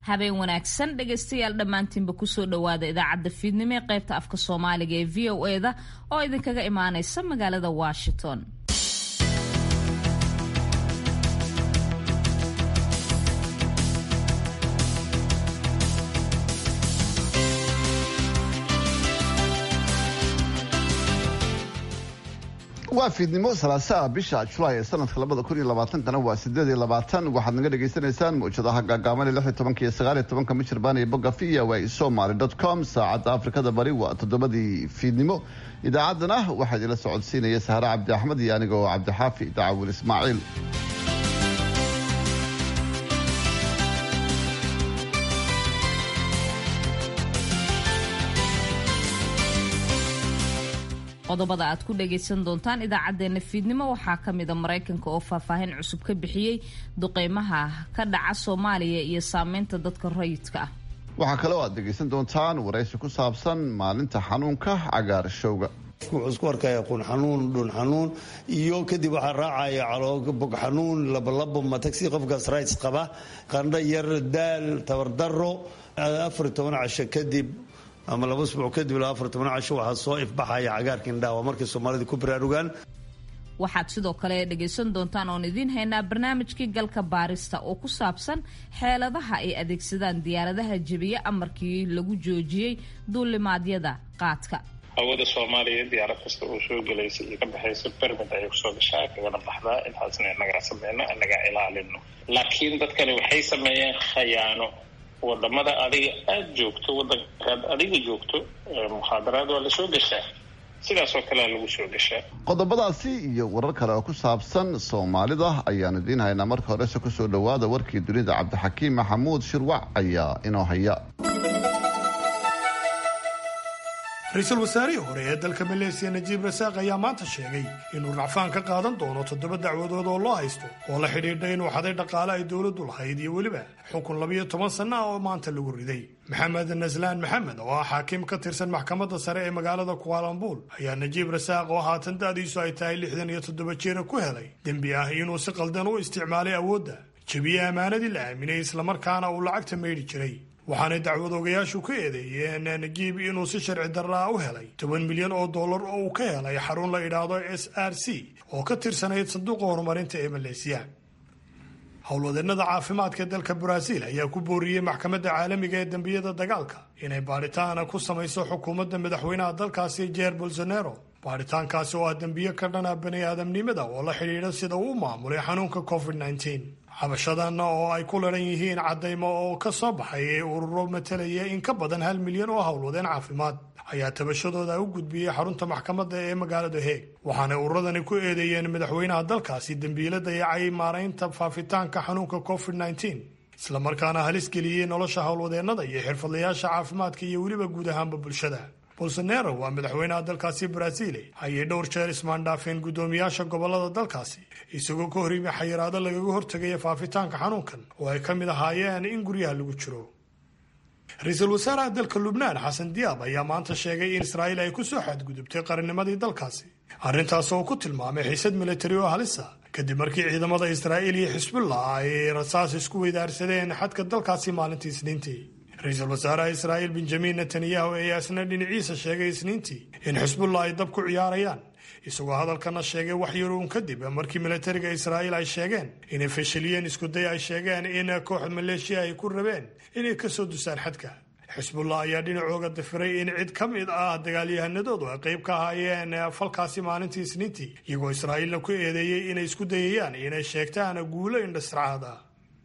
habeen wanaagsan dhegaystayaal dhammaantiinba kusoo dhowaada idaacadda fiidnimo ee qaybta afka soomaaliga ee v o eda oo idinkaga imaanaysa magaalada washington waa fiidnimo salaasaa bisha julaay ee sanadka labada kun iyo labaatankana waa sideed iyo labaatan waxaad naga dhagaysanaysaan mawjadaha gaagaaban lix iyo tobanka iyo sagaal iyo tobanka michirbaan iyo bogga v o a somaly dot com saacadda afrikada bari waa toddobadii fiidnimo idaacaddana waxaa idinla socodsiinaya sahre cabdi axmed iyo aniga oo cabdixaafi dacaawil ismaaciil qodobada aad ku dhagaysan doontaan idaacadeena fiidnimo waxaa ka mida maraykanka oo faahfaahin cusub ka bixiyey duqeymaha ka dhaca soomaaliya iyo saameynta dadka rayidka ah waxaa kale oo aad dhegaysan doontaan waraysi ku saabsan maalinta xanuunka cagaarshowga wuxuu isku arkaya qun xanuun dhun xanuun iyo kadib waxaa raacaya caloobog xanuun labolabo matagsi qofkaas rights qaba qandho yar daal tabardaro afar iyo toban casho kadib ama laba usbuuc kadib ilaa afar toban casho waxaa soo ifbaxaya cagaarka indhaha waa markay soomaalida ku baraarugaan waxaad sidoo kale dhagaysan doontaan oon idiin haynaa barnaamijkii galka baarista oo ku saabsan xeeladaha ay adeegsadaan diyaaradaha jebiye amarkii lagu joojiyey duulimaadyada qaadka hawada soomaaliya diyaarad kasta oo soo gelaysa iyo ka baxaysa bermid ayay kusoo gashaa kagana baxdaa intaasna inagaa sameyno inagaa ilaalino laakiin dadkani waxay sameeyeen khayaano wadamada adiga aada joogto wadankaad adiga joogto mukhaadaraad waa lasoo gashaa sidaasoo kalea lagu soo gashaa qodobadaasi iyo warar kale oo ku saabsan soomaalida ayaanu idiin haynaa marka horese kusoo dhowaada warkii dunida cabdixakiim maxamuud shirwac ayaa inoo haya ra-iisul wasaarihii hore ee dalka maleesiya najiib rasaaq ayaa maanta sheegay inuu racfaan ka qaadan doono toddoba dacwadood oo loo haysto oo la xidhiidha inuu xaday dhaqaale ay dowladdu lahayd iyo weliba xukun labiyo toban sanno ah oo maanta lagu riday maxamed naslaan maxamed oo ah xaakim ka tirsan maxkamadda sare ee magaalada kuaalambuul ayaa najiib rasaaq oo haatan da'diisu ay tahay lixdan iyo toddoba jeera ku helay dembi ah inuu si qaldan u isticmaalay awoodda jebiye ammaanadii la aaminay islamarkaana uu lacagta maydhi jiray waxaanay dacwadoogayaashu ka eedeeyeen najiib inuu si sharci darraa u helay toban milyan oo dollar oo uu ka helay xarun la idhaahdo s r c oo ka tirsanayd sanduuqa horumarinta ee maleesiya howlwadeennada caafimaadka dalka baraaziil ayaa ku booriyey maxkamadda caalamiga ee dembiyada dagaalka inay baadhitaana ku samayso xukuumadda madaxweynaha dalkaasi jeer bolsonaro baadhitaankaasi oo ah dembiyo ka dhana bani aadamnimada oo la xidhiidha sida uu u maamulay xanuunka covid nteen xabashadan oo ay ku laran yihiin caddaymo oo ka soo baxay ee ururo matalaya in ka badan hal milyan oo howlwadeen caafimaad ayaa tabashadooda u gudbiyey xarunta maxkamadda ee magaalada heeg waxaanay ururadani ku eedeeyeen madaxweynaha dalkaasi dembiilo dayacay maaraynta faafitaanka xanuunka covid nteen islamarkaana halis geliyey nolosha howlwadeennada iyo xirfadlayaasha caafimaadka iyo weliba guud ahaanba bulshada bolsonaro waa madaxweynaha dalkaasi baraaziile ayay dhowr jeer ismaandhaafeen guddoomiyaasha gobolada dalkaasi isagoo ka hor yimi xayiraado lagaga hortegaya faafitaanka xanuunkan oo ay ka mid ahaayeen in guryaha lagu jiro ra-iisul wasaaraha dalka lubnaan xasan diyaab ayaa maanta sheegay in israa'iil ay ku soo xadgudubtay qarannimadii dalkaasi arrintaas oo ku tilmaamay xiisad militari oo halisa kadib markii ciidamada israa'iil iyo xisbullah ay rasaas isku weydaarsadeen xadka dalkaasi maalintii isniintii ra-iisul wasaaraha israa'iil benjamin netanyahu ayaa isna dhinaciisa sheegay isniintii in xisbullah ay dab ku ciyaarayaan isagoo hadalkana sheegay wax yaruun kadib markii militariga israa'iil ay sheegeen inay fashiliyeen iskuday ay sheegeen in kooxda maleeshiya ay ku rabeen inay kasoo dusaan xadka xisbullah ayaa dhinacooga dafiray in cid ka mid ah dagaalyahanadoodu ay qayb ka ahaayeen falkaasi maalintii isniintii iyagoo israa'iilna ku eedeeyey inay isku dayayaan inay sheegtaan guulo indhasracaad ah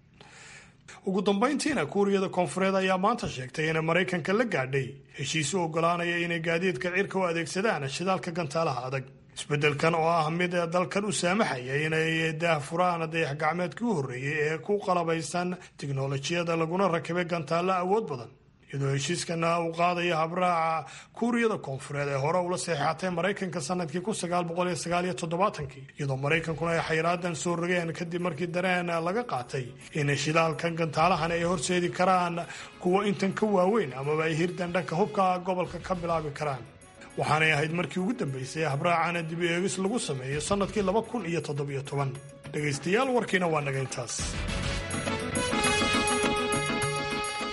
ugu dambayntiina kuuriyada koonfureed ayaa maanta sheegtay inay maraykanka la gaadhay heshiis u ogolaanaya inay gaadiidka cirka u adeegsadaan shidaalka gantaalaha adag isbeddelkan oo ah mid dalkan u saamaxaya inay daahfuraan dayax gacmeedkii u horreeyey ee ku qalabaysan tiknolojiyada laguna rakibay gantaalo awood badan iyadoo heshiiskana uu qaadaya habraaca kuuriyada koonfureed ee hore ula saxeexatay maraykanka sanadkii kun sagaal boqol iyo sagaal iyo toddobaatankii iyadoo maraykankuna ay xayraadan soo rogeen kadib markii dareen laga qaatay in shidaalkan gantaalahan ay horseedi karaan kuwa intan ka waaweyn amaba ay hirdan dhanka hubka gobolka ka bilaabi karaan waxaanay ahayd markii ugu dambeysay habraacana dib eegis lagu sameeyo sannadkii laba kun iyo toddobiyo toban dhegaystayaal warkiina waa naga intaas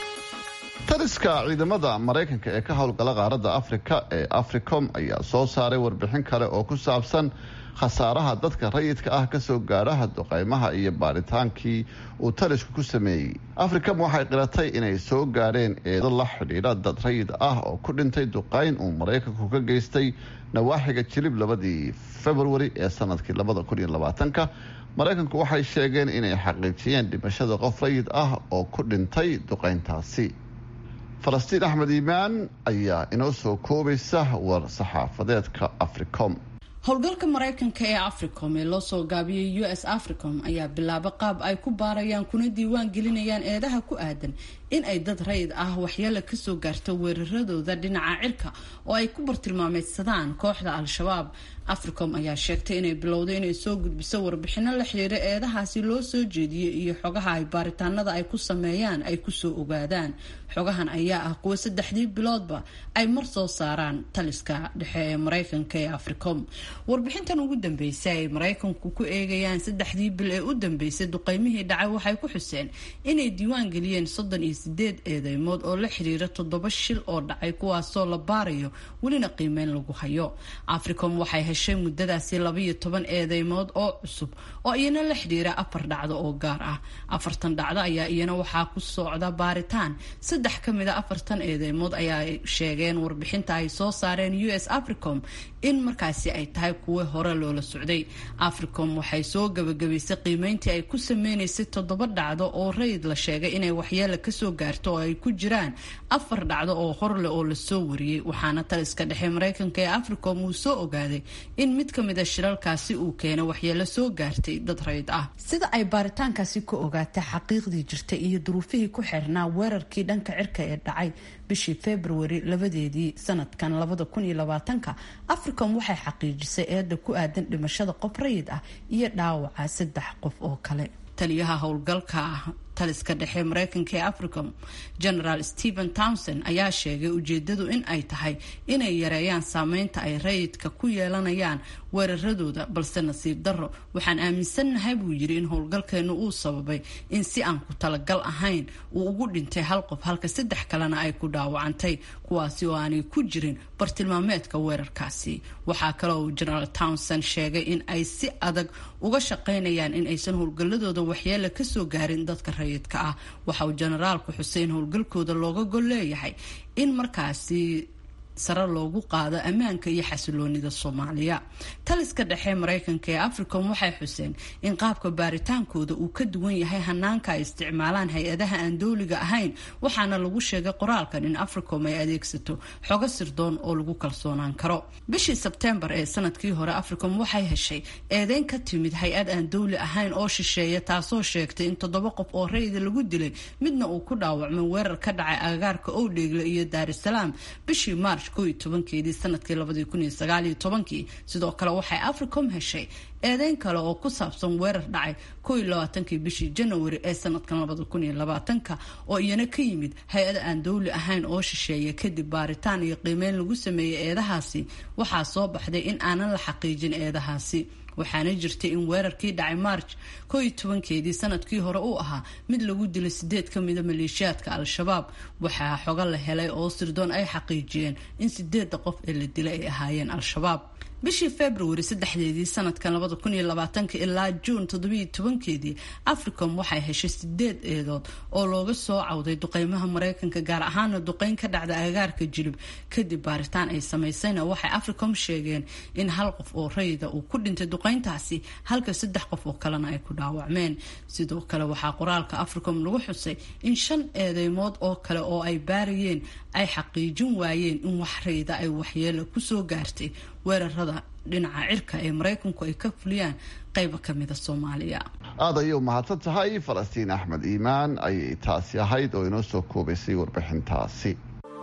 taliska ciidamada maraykanka ee ka howlgala qaaradda afrika ee africom ayaa soo saaray warbixin kale oo ku saabsan khasaaraha dadka rayidka ah kasoo gaadhaha duqeymaha iyo baaritaankii uu talisku ku sameeyey africom waxay qiratay inay soo gaadheen eedo la xidhiidha dad rayid ah oo ku dhintay duqeyn uu maraykanku ka geystay nawaaxiga jilib labadii februari ee sanadkii labada kun iyo labaatanka maraykanku waxay sheegeen inay xaqiijiyeen dhimashada qof rayid ah oo ku dhintay duqeyntaasi falastiin axmed iimaan ayaa inoo soo koobaysa war saxaafadeedka africom howlgalka maraykanka ee africom ee loo soo gaabiyey u s africom ayaa bilaaba qaab ay ku baarayaan kuna diiwaan gelinayaan eedaha ku aadan in ay dad rayid ah waxyeelo kasoo gaarto weeraradooda dhinaca cirka oo ay ku bartilmaameydsadaan kooxda al-shabaab africom ayaa sheegtay inay bilowday inay soo gudbiso warbixino la xiriira eedahaasi loo soo jeediyey iyo xogaha ay baaritaanada ay ku sameeyaan ay kusoo ogaadaan xogahan ayaa ah kuwa saddexdii biloodba ay mar soo saaraan taliska dhexe ee maraykanka ee africom warbixintan ugu dambeysay ay maraykanku ku eegayaan saddexdii bil ee u dambeysay duqeymihii dhacay waxay ku xuseen inay diiwaan geliyeen soddon iyo sideed eedeymood oo la xiriira toddoba shil oo dhacay kuwaasoo la baarayo welina qiimeyn lagu hayo africom waxay heshay muddadaasi labaiyo toban eedeymood oo cusub oo iyana la xidhiira afar dhacdo oo gaar ah afartan dhacdo ayaa iyana waxaa ku socda baaritaan saddex ka mid a afartan eedeymood ayaa sheegeen warbixinta ay soo saareen u s africom in markaasi ay tahay kuwo hore loola socday africom waxay soo gabagabaysay qiimeyntii ay ku sameynaysay toddoba dhacdo oo rayid la sheegay inay waxyeela kasoo gaarto oo ay ku jiraan afar dhacdo oo horleh oo lasoo wariyey waxaana taliska dhexe maraykanka ee africom uu soo ogaaday in mid ka mid a shiralkaasi uu keenay waxyeelo soo gaartay dad rayid ah sida ay baaritaankaasi ku ogaatay xaqiiqdii jirtay iyo duruufihii ku xirnaa weerarkii dhanka cirka ee dhacay bishii februari labadeedii sanadkan labada kun iyo labaatanka africom waxay xaqiijisay eeda ku aadan dhimashada qof rayid ah iyo dhaawaca saddex qof oo kale taliyaha howlgalka taliska dhexe maraykanka ee africom generaal stephen townson ayaa sheegay ujeedadu in ay tahay inay yareeyaan saameynta ay rayidka ku yeelanayaan weeraradooda balse nasiib darro waxaan aaminsannahay buu yiri in howlgalkeenu uu sababay in si aan ku talagal ahayn uu ugu dhintay hal qof halka saddex kalena ay ku dhaawacantay kuwaasi oo aanay ku jirin bartilmaameedka weerarkaasi waxaa kale uu generaal townson sheegay in ay si adag uga shaqaynayaan in aysan howlgaladooda waxyeela kasoo gaarin dadka rayidka ah waxa uu generaalku xusay in howlgalkooda looga gol leeyahay in markaasi sare loogu qaado ammaanka iyo xasiloonida soomaaliya taliska dhexe maraykanka ee africom waxay xuseen in qaabka baaritaankooda uu ka duwan yahay hanaanka ay isticmaalaan hay-adaha aan dowliga ahayn waxaana lagu sheegay qoraalkan in africom ay adeegsato xogo sirdoon oo lagu kalsoonaan karo bishii sebtembar ee sanadkii hore africom waxay heshay eedeyn ka timid hay-ad aan dowli ahayn oo shisheeya taasoo sheegtay in toddoba qof oo rayida lagu dilay midna uu ku dhaawacmay weerar ka dhacay agagaarka owdheegle iyo daarisalaam bishii march tobankeedii sanadkii labadii kun iyo sagaaliyo tobankii sidoo kale waxay africom heshay eedeyn kale oo ku saabsan weerar dhacay kow iyo labaatankii bishii janawari ee sanadkan labada kun iyo labaatanka oo iyana ka yimid hay-ada aan dowli ahayn oo shisheeya kadib baaritaan iyo qiimeyn lagu sameeyey eedahaasi waxaa soo baxday in aanan la xaqiijin eedahaasi waxaana jirtay in weerarkii dhacay march koo iyo tobankeedii sanadkii hore uu ahaa mid lagu dilay sideed ka mida maleeshiyaadka al-shabaab waxaa xogo la helay oo sirdoon ay xaqiijiyeen in sideedda qof ee la dilay ay ahaayeen al-shabaab bishii februari saddexdeedii sanadkan labada kun iyo labaatanka ilaa juun toddobiyo tobankeedii africom waxay heshay sideed eedood oo looga soo cawday duqeymaha maraykanka gaar ahaana duqeyn ka dhacda agagaarka jilib kadib baaritaan ay samaysayna waxay africom sheegeen in hal qof oo rayida uu ku dhintay duqeyntaasi halka saddex qof oo kalena ay ku dhaawacmeen sidoo kale waxaa qoraalka africom lagu xusay in shan eedeymood oo kale oo ay baarayeen ay xaqiijin waayeen in wax rayida ay waxyeelo kusoo gaartay weerarada dhinaca cirka ee maraykanku ay ka fuliyaan qayba ka mida soomaaliya aad ayay u mahadsan tahay falastiin axmed iimaan ayay taasi ahayd oo inoo soo koobaysay warbixintaasi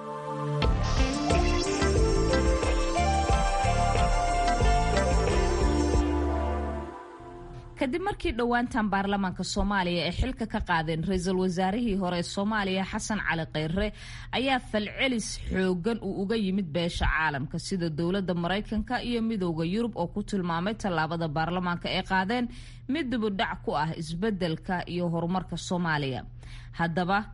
kadib markii dhowaantan baarlamaanka soomaaliya ay xilka ka qaadeen ra-iisul wasaarihii hore soomaaliya xasan cali kheyre ayaa falcelis xoogan uu uga yimid beesha caalamka sida dowladda maraykanka iyo midooda yurub oo ku tilmaamay tallaabada baarlamaanka ay qaadeen mid dibudhac ku ah isbedelka iyo horumarka soomaaliya haddaba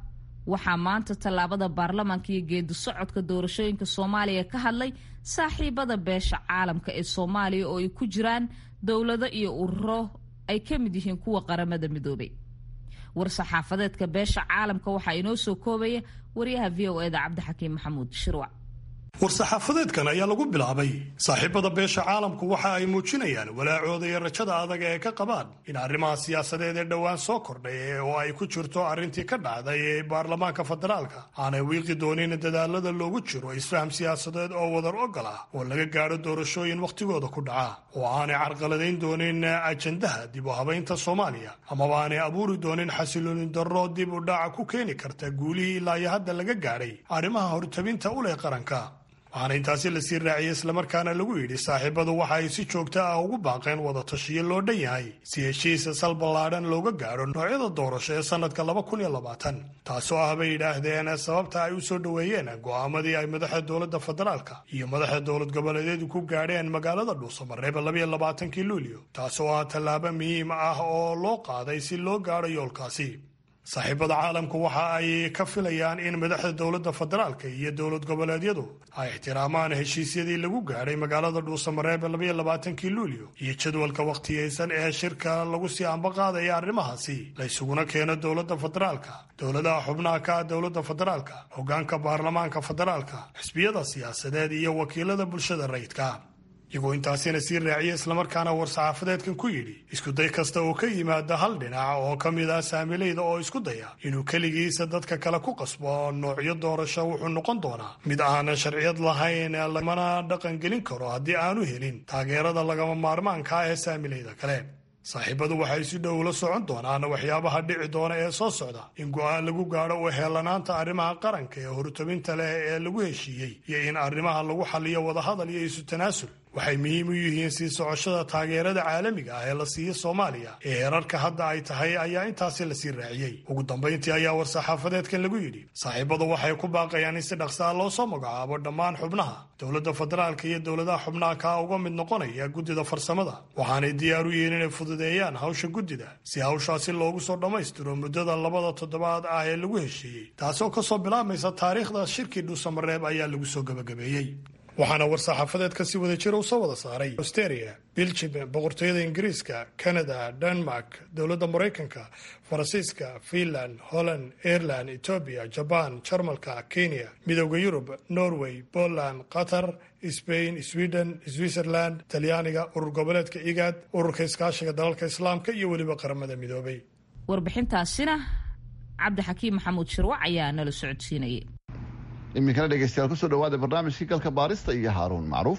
waxaa maanta tallaabada baarlamaanka iyo geedi socodka doorashooyinka soomaaliya ka hadlay saaxiibada beesha caalamka ee soomaaliya oo ay ku jiraan dowlado iyo ururo ay ka mid yihiin kuwa qaramada midoobay war-saxaafadeedka beesha caalamka waxaa inoo soo koobaya waryaha v o eda cabdixakiim maxamuud shirwac war-saxaafadeedkan ayaa lagu bilaabay saaxiibada beesha caalamku waxa ay muujinayaan walaacooda iyo rajada adag ee ka qabaan in arrimaha siyaasadeed ee dhowaan soo kordhay oo ay ku jirto arrintii ka dhacday ee baarlamaanka federaalka aanay wiiqi doonin dadaalada loogu jiro isfaham siyaasadeed oo wadar ogol ah oo laga gaadho doorashooyin wakhtigooda ku dhaca oo aanay carqaladayn doonin ajandaha dib u habaynta soomaaliya amaba aanay abuuri doonin xasilooni darro dib u dhaca ku keeni karta guulihii ilaa iyo hadda laga gaadhay arrimaha hortabinta u leh qaranka waxaana intaasi lasii raaciyey islamarkaana lagu yidhi saaxiibadu waxa ay si joogto ah ugu baaqeen wada tashiyo loo dhan yahay si heshiisa sal ballaadhan looga gaadho noocyada doorasho ee sannadka laba kun iyo labaatan taasoo ah bay yidhaahdeen sababta ay u soo dhoweeyeen go'aamadii ay madaxa dowladda federaalka iyo madaxa dowlad goboleedyadu ku gaadheen magaalada dhuusamareeba labayo labaatankii luulyo taasoo ah tallaabo muhiim ah oo loo qaaday si loo gaadho yoolkaasi saaxiibada caalamku waxa ay ka filayaan in madaxda dowladda federaalka iyo dowlad goboleedyadu ay ixtiraamaan heshiisyadii lagu gaadhay magaalada dhuusamareebe labaiyo labaatankii luulyo iyo jadwalka wakhtiyeysan ee shirka lagu sii ambaqaadaya arrimahaasi la ysuguna keeno dowladda federaalka dowladaha xubnaha ka ah dowladda federaalka hoggaanka baarlamaanka federaalka xisbiyada siyaasadeed iyo wakiilada bulshada rayidka iyagoo intaasina sii raaciya islamarkaana war-saxaafadeedkan ku yidhi iskuday kasta oo ka yimaada hal dhinac oo ka mid ah saamilayda oo isku daya inuu keligiisa dadka kale ku qasbo noocyo doorasho wuxuu noqon doonaa mid aanan sharciyad lahayn lamana dhaqan gelin karo haddii aanu helin taageerada lagama maarmaanka ah ee saamilayda kale saaxiibadu waxay si dhow la socon doonaan waxyaabaha dhici doona ee soo socda in go-aan lagu gaadho u heellanaanta arrimaha qaranka ee hortabinta leh ee lagu heshiiyey iyo in arrimaha lagu xaliyo wadahadal iyo isu tanaasul waxay muhiim u yihiin sii socoshada taageerada caalamiga ah ee la siiyo soomaaliya ee heerarka hadda ay tahay ayaa intaasi lasii raaciyey ugu dambayntii ayaa war-saxaafadeedkan lagu yidhi saaxiibadu waxay ku baaqayaan in si dhaqsaa loo soo magacaabo dhammaan xubnaha dowladda federaalka iyo dowladaha xubnaha kaa uga mid noqonaya guddida farsamada waxaanay diyaar u yihiin inay fududeeyaan hawsha guddida si hawshaasi loogu soo dhammaystiro muddada labada toddobaad ah ee lagu heshiiyey taasoo kasoo bilaabmaysa taariikhda shirkii dhuusamareeb ayaa lagu soo gebagabeeyey waxaana war-saxaafadeed ka sii wada jira uu soo wada saaray australia biljim boqortooyada ingiriiska canada denmark dowladda maraykanka faransiiska finland holland ireland etoobiya jaban jarmalka kenya midooda yurub norway poland qatar sbain sweden switzerland talyaaniga urur goboleedka igaad ururka iskaashiga dalalka islaamka iyo weliba qaramada midoobay warbixintaasina cabdixakiim maxamuud shirwac ayaa nala socodsiinayay iminkana dhegeystayaal kusoo dhawaada barnaamijkii galka baarista iyo haaruun macruuf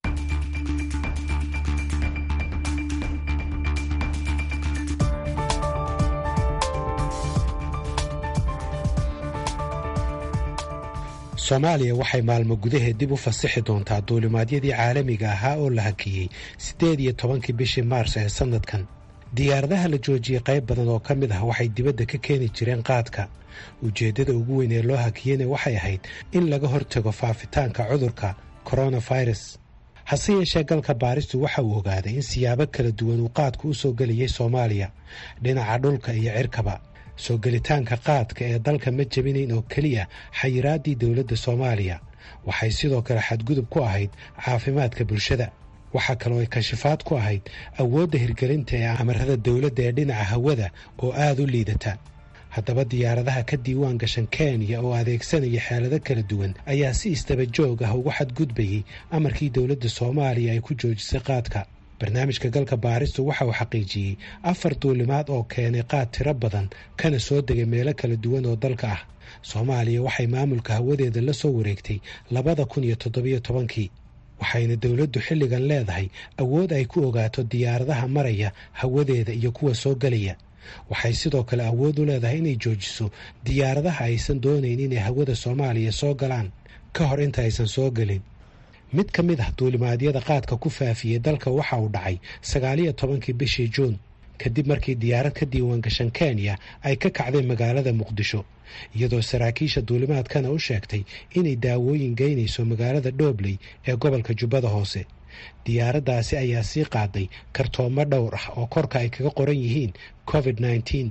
soomaaliya waxay maalmo gudaheed dib u fasixi doontaa duulimaadyadii caalamiga ahaa oo la hakiyey siddeed iyo tobankii bishii maars ee sannadkan diyaaradaha la joojiyey qayb badan oo ka mid ah waxay dibadda ka keeni jireen qaadka ujeeddada ugu weyn ee loo hakiyeyna waxay ahayd in laga hortago faafitaanka cudurka koronafirus hase yeeshee galka baaristu waxa uu ogaaday in siyaabo kala duwan uu qaadku u soo geliyey soomaaliya dhinaca dhulka iyo cirkaba soo gelitaanka qaadka ee dalka ma jebinayn oo keliya xayiraaddii dowladda soomaaliya waxay sidoo kale xadgudub ku ahayd caafimaadka bulshada waxaa kaloo ay kashifaad ku ahayd awoodda hirgelinta ee amarada dowladda ee dhinaca hawada oo aada u liidata haddaba diyaaradaha ka diiwaan gashan kenya oo adeegsanaya xeelado kala duwan ayaa si istaba joog ah ugu xadgudbayey amarkii dowladda soomaaliya ay ku joojisay qaadka barnaamijka galka baaristu waxa uu xaqiijiyey afar duulimaad oo keenay qaad tiro badan kana soo degay meelo kala duwan oo dalka ah soomaaliya waxay maamulka hawadeeda la soo wareegtay labada kun iyo toddobiyo tobankii waxayna dowladdu xilligan leedahay awood ay ku ogaato diyaaradaha maraya hawadeeda iyo kuwa soo gelaya waxay sidoo kale awood u leedahay inay joojiso diyaaradaha aysan doonayn inay hawada soomaaliya soo galaan ka hor inta aysan soo gelin mid ka mid ah duulimaadyada qaadka ku faafiyey dalka waxa uu dhacay sagaaliyo tobankii bishii juun kadib markii diyaarad ka diiwaan gashan kenya ay ka kacday magaalada muqdisho iyadoo saraakiisha duulimaadkana u sheegtay inay daawooyin geynayso magaalada dhobley ee gobolka jubbada hoose diyaaraddaasi ayaa sii qaaday kartoomo dhowr ah oo korka ay kaga qoran yihiin covid nneteen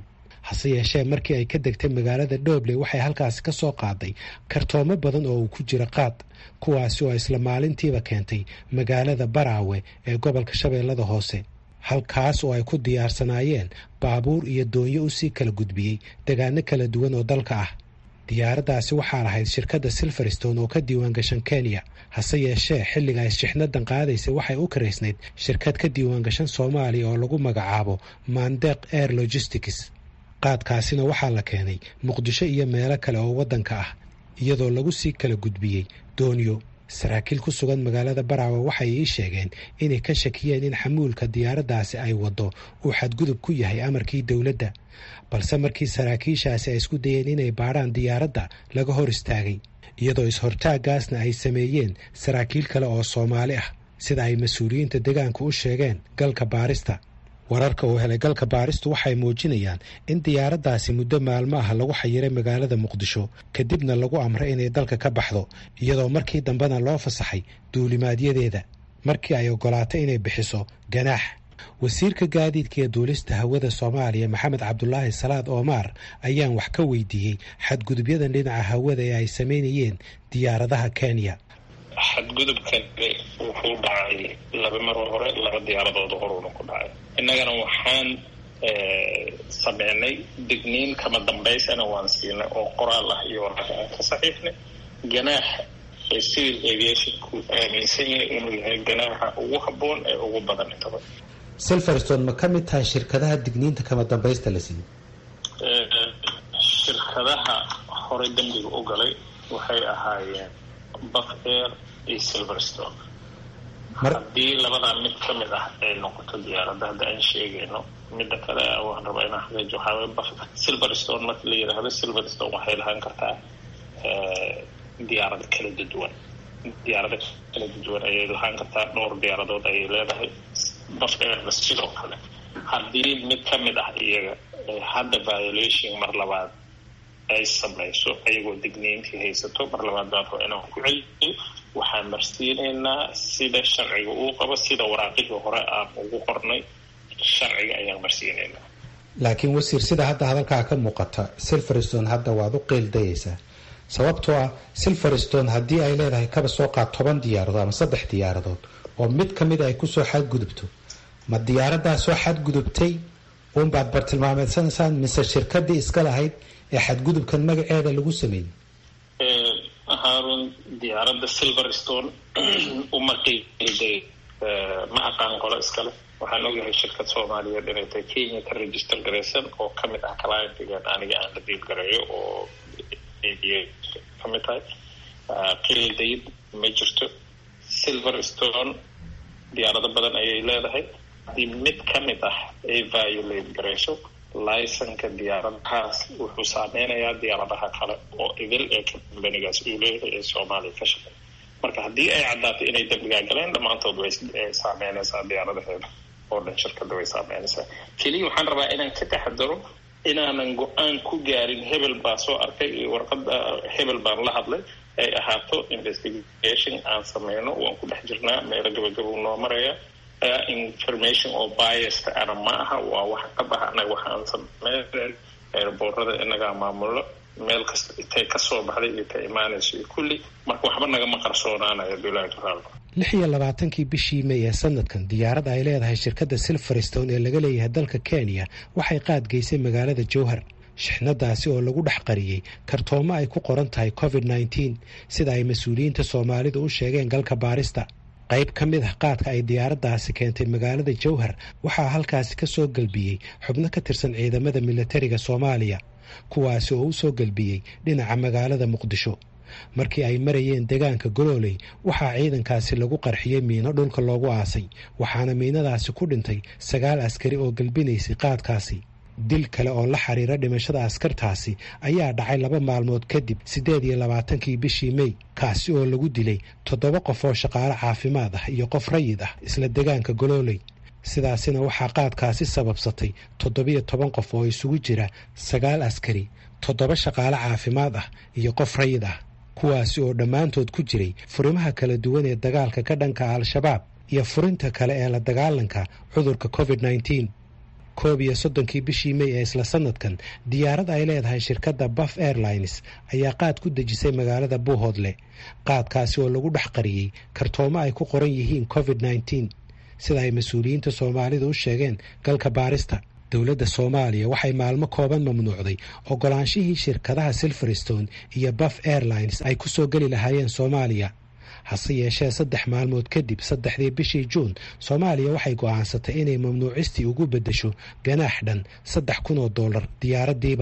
hase yeeshee markii ay ka degtay magaalada dhobley waxay halkaasi ka soo qaaday kartoomo badan oo uu ku jira qaad kuwaasi oo isla maalintiiba keentay magaalada baraawe ee gobolka shabeellada hoose halkaas oo ay ku diyaarsanaayeen baabuur iyo doonyo usii kala gudbiyey degaano kala duwan oo dalka ah diyaaraddaasi waxaa lahayd shirkadda silverstone oo ka diiwaangashan kenya hase yeeshee xilliga ay shixnadan qaadaysa waxay u karaysnayd shirkad ka diiwaangashan soomaaliya oo lagu magacaabo mandeq air logistics qaadkaasina waxaa la keenay muqdisho iyo meelo kale oo waddanka ah iyadoo lagu sii kala gudbiyey doonyo saraakiil ku sugan magaalada baraawe waxay ii sheegeen inay ka shakiyeen in xamuulka diyaaraddaasi ay waddo uu xadgudub ku yahay amarkii dowladda balse markii saraakiishaasi ay isku dayeen inay baadhaan diyaaradda laga hor istaagay iyadoo is-hortaaggaasna ay sameeyeen saraakiil kale oo soomaali ah sida ay mas-uuliyiinta deegaanku u sheegeen galka baarista wararka uu helay galka baaristu waxay muujinayaan in diyaaraddaasi muddo maalmo ah lagu xayiray magaalada muqdisho kadibna lagu amray inay dalka ka baxdo iyadoo markii dambena loo fasaxay duulimaadyadeeda markii ay ogolaatay inay bixiso ganaax wasiirka gaadiidka iyo duulista hawada soomaaliya maxamed cabdulaahi salaad oomaar ayaan wax ka weydiiyey xadgudubyadan dhinaca hawada ee ay samaynayeen diyaaradaha kenya xadgudubkan wuxuu dhacay laba maroo hore laba diyaaradood horuuna ku dhacay innagana waxaan sameynay digniin kama dambaysana waan siinay oo qoraal ah iyo waraka aan ka saxiixnay ganaax ee civil aviationku aaminsan yahay inuu yahay ganaaxa ugu habboon ee ugu badan intaba silverstone ma ka mid tahay shirkadaha digniinta kama dambaysta la siiyey shirkadaha horey dembiga u galay waxay ahaayeen buff air iyo silverstone haddii labadaa mid ka mid ah ay noqoto diyaaradda hadda aan sheegayno midda kale waan rabaa inaan xaqiijo waxaa waye buff silverstone marka la yidhaahdo silverstone waxay lahaan kartaa diyaarado kala duwan diyaarado kala duwan ayay lahaan kartaa dhowr diyaaradood ayay leedahay buff airna sidoo kale haddii mid ka mid ah iyaga hadda violation mar labaad ay samayso ayagoo digniintii haysato mar labaad baan raba inaan ku celiyo waxaan marsiinaynaa sida sharciga uu qabo sida waraaqihii hore aan ugu qornay sharciga ayaan marsiinaynaa laakiin wasiir sida hadda hadalkaa ka muuqata silverstone hadda waad u qeeldayaysaa sababtoo ah silverstone haddii ay leedahay kaba soo qaad toban diyaaradood ama saddex diyaaradood oo mid ka mid ay kusoo xadgudubto ma diyaaradaa soo xadgudubtay uunbaad bartilmaameedsanaysaan mise shirkadii iska lahayd ee xadgudubkan magaceeda lagu sameeyey haarun diyaaradda silverstone uma qiiday ma aqaan qolo iskale waxaan ogyahay shirkad soomaaliyeed inay tahay kenya ka register garaysan oo ka mid ah clientigan aniga aan la diil gareeyo oo ka mid tahay qiildayd ma jirto silverstone diyaarado badan ayay leedahay haddii mid ka mid ah ay violate garayso licenka diyaaradahaas wuxuu saameynayaa diyaaradaha kale oo idil ee kambanigaas uu leeyahay ee soomaaliya ka shaqeey marka haddii ay caddaato inay dembigaa galeen dhammaantood way saameynaysaa diyaaradaheeda oo dhan shirkadda way saameynaysaa keliya waxaan rabaa inaan ka taxadaro inaanan go-aan ku gaarin hebel baa soo arkay iyo warqada hebel baan la hadlay ay ahaato investigation aan sameyno waan ku dhex jirnaa meelo gabagabuu noo maraya information oo biasta ana ma aha waa wax ka baha anaga waxaan sameyn eerboorada inagaa maamulo meel kasta intay kasoo baxday iyo ka imaanayso iyo kulli marka waxba nagama qarsoonaanayo bilahi taala lix iyo labaatankii bishii may ee sanadkan diyaarad ay leedahay shirkadda silverstone ee laga leeyahay dalka kenya waxay qaadgeysay magaalada jowhar shixnadaasi oo lagu dhex qariyey kartoomo ay ku qoran tahay covid nneteen sida ay mas-uuliyiinta soomaalidu u sheegeen galka baarista qayb ka mid ah qaadka ay diyaaraddaasi keentay magaalada jowhar waxaa halkaasi ka soo gelbiyey xubno ka tirsan ciidamada militariga soomaaliya kuwaasi oo u soo gelbiyey dhinaca magaalada muqdisho markii ay marayeen deegaanka golooley waxaa ciidankaasi lagu qarxiyey miino dhulka loogu aasay waxaana miinadaasi ku dhintay sagaal askari oo gelbinaysay qaadkaasi dil kale oo la xiriira dhimashada askartaasi ayaa dhacay laba maalmood kadib siddeed iyo labaatankii bishii mey kaasi oo lagu dilay toddoba qof oo shaqaale caafimaad ah iyo qof rayid ah isla deegaanka golooley sidaasina waxaa qaadkaasi sababsatay toddobiyo toban qof oo isugu jira sagaal askari toddoba shaqaale caafimaad ah iyo qof rayid ah kuwaasi oo dhammaantood ku jiray furimaha kala duwan ee dagaalka ka dhanka al-shabaab iyo furinta kale ee la dagaalanka cudurka covid nneteen koob iyo soddonkii bishii mey ee isla sanadkan diyaarad ay leedahay shirkadda baf airlines ayaa qaad ku dejisay magaalada buuhoodle qaadkaasi oo lagu dhex qariyey kartoomo ay ku qoran yihiin covid nneteen sida ay mas-uuliyiinta soomaalida u sheegeen galka baarista dowladda soomaaliya waxay maalmo kooban mamnuucday ogolaanshihii shirkadaha silverstone iyo baf airlines ay ku soo geli lahaayeen soomaaliya hase yeeshee saddex maalmood kadib saddexdii bishii juun soomaaliya waxay go'aansatay inay mamnuucistii ugu beddesho ganaax dhan saddex kun oo dollar diyaaraddiiba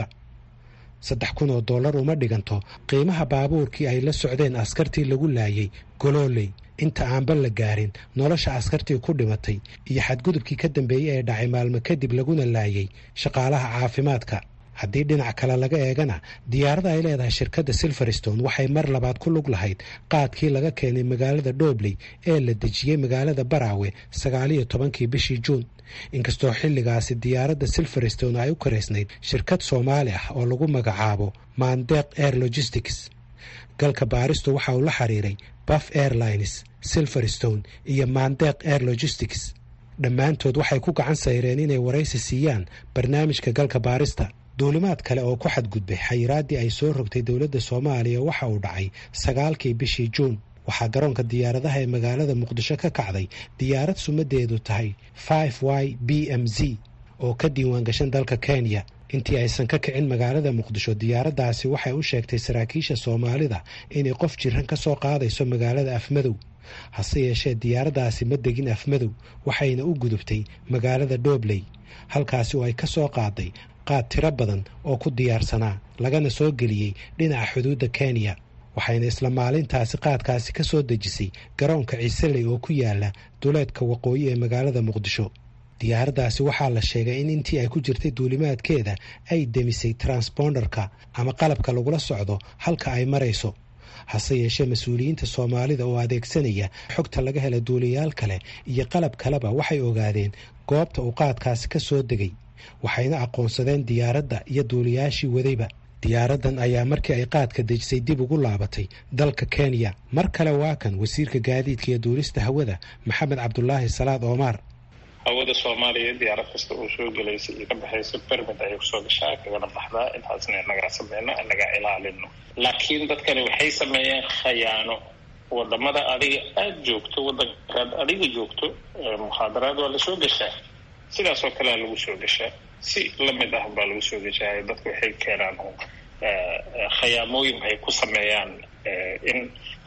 saddex kun oo dollar uma dhiganto qiimaha baabuurkii ay la socdeen askartii lagu laayay golooley inta aanba la gaarin nolosha askartii ku dhimatay iyo xadgudubkii ka dambeeyey ee dhacay maalmo kadib laguna laayay shaqaalaha caafimaadka haddii dhinac kale laga eegana diyaarada ay leedahay shirkadda silverstone waxay mar labaad ku lug lahayd qaadkii laga keenay magaalada dhobley ee la dejiyey magaalada baraawe sagaaliyo tobankii bishii juun inkastoo xilligaasi diyaaradda silverstone ay u karaysnayd shirkad soomaali ah oo lagu magacaabo mandeq air logistics galka baaristu waxa uu la xiriiray baf airlines silverstone iyo mandeq air logistics dhammaantood waxay ku gacan sayreen inay waraysi siiyaan barnaamijka galka baarista duulimaad kale oo ku xadgudbay xayiraaddii ay soo rogtay dowladda soomaaliya waxa uu dhacay sagaalkii bishii juun waxaa garoonka diyaaradaha ee magaalada muqdisho ka kacday diyaarad sumadeedu tahay five y b m z oo ka diiwaangashan dalka kenya intii aysan ka kicin magaalada muqdisho diyaaraddaasi waxay u sheegtay saraakiisha soomaalida inay qof jiran ka soo qaadayso magaalada afmadow hase yeeshee diyaaraddaasi ma degin afmadow waxayna u gudubtay magaalada dhobley halkaasi oo ay ka soo qaaday qaad tiro badan oo ku diyaarsanaa lagana soo geliyey dhinaca xuduudda kenya waxayna isla maalintaasi qaadkaasi ka soo dejisay garoonka ciiseley oo ku yaala duleedka waqooyi ee magaalada muqdisho diyaaraddaasi waxaa la sheegay in intii ay ku jirtay duulimaadkeeda ay demisay transponderka ama qalabka lagula socdo halka ay marayso hase yeeshee mas-uuliyiinta soomaalida oo adeegsanaya xogta laga hela duuliyaal kale iyo qalab kaleba waxay ogaadeen goobta uu qaadkaasi ka soo degay waxayna aqoonsadeen diyaaradda iyo duuliyaashii wadayba diyaaraddan ayaa markii ay qaadka dejisay dib ugu laabatay dalka kenya mar kale waa kan wasiirka gaadiidka iyo duulista hawada maxamed cabdulaahi salaad oomaar hawada soomaaliya diyaarad kasta oo soo gelaysa iyo ka baxaysa bermid ayay kusoo gashaa kagana baxdaa intaasna inagaa sameyno inagaa ilaalino laakiin dadkani waxay sameeyeen khayaano wadamada adiga aada joogto wadankaad adiga joogto mukhaadaraad waa lasoo gashaa sidaas oo kalea lagu soo gashaa si lamid ah baa lagu soo gashaa dadku waxay keenaan khayaamooyin ay ku sameeyaan in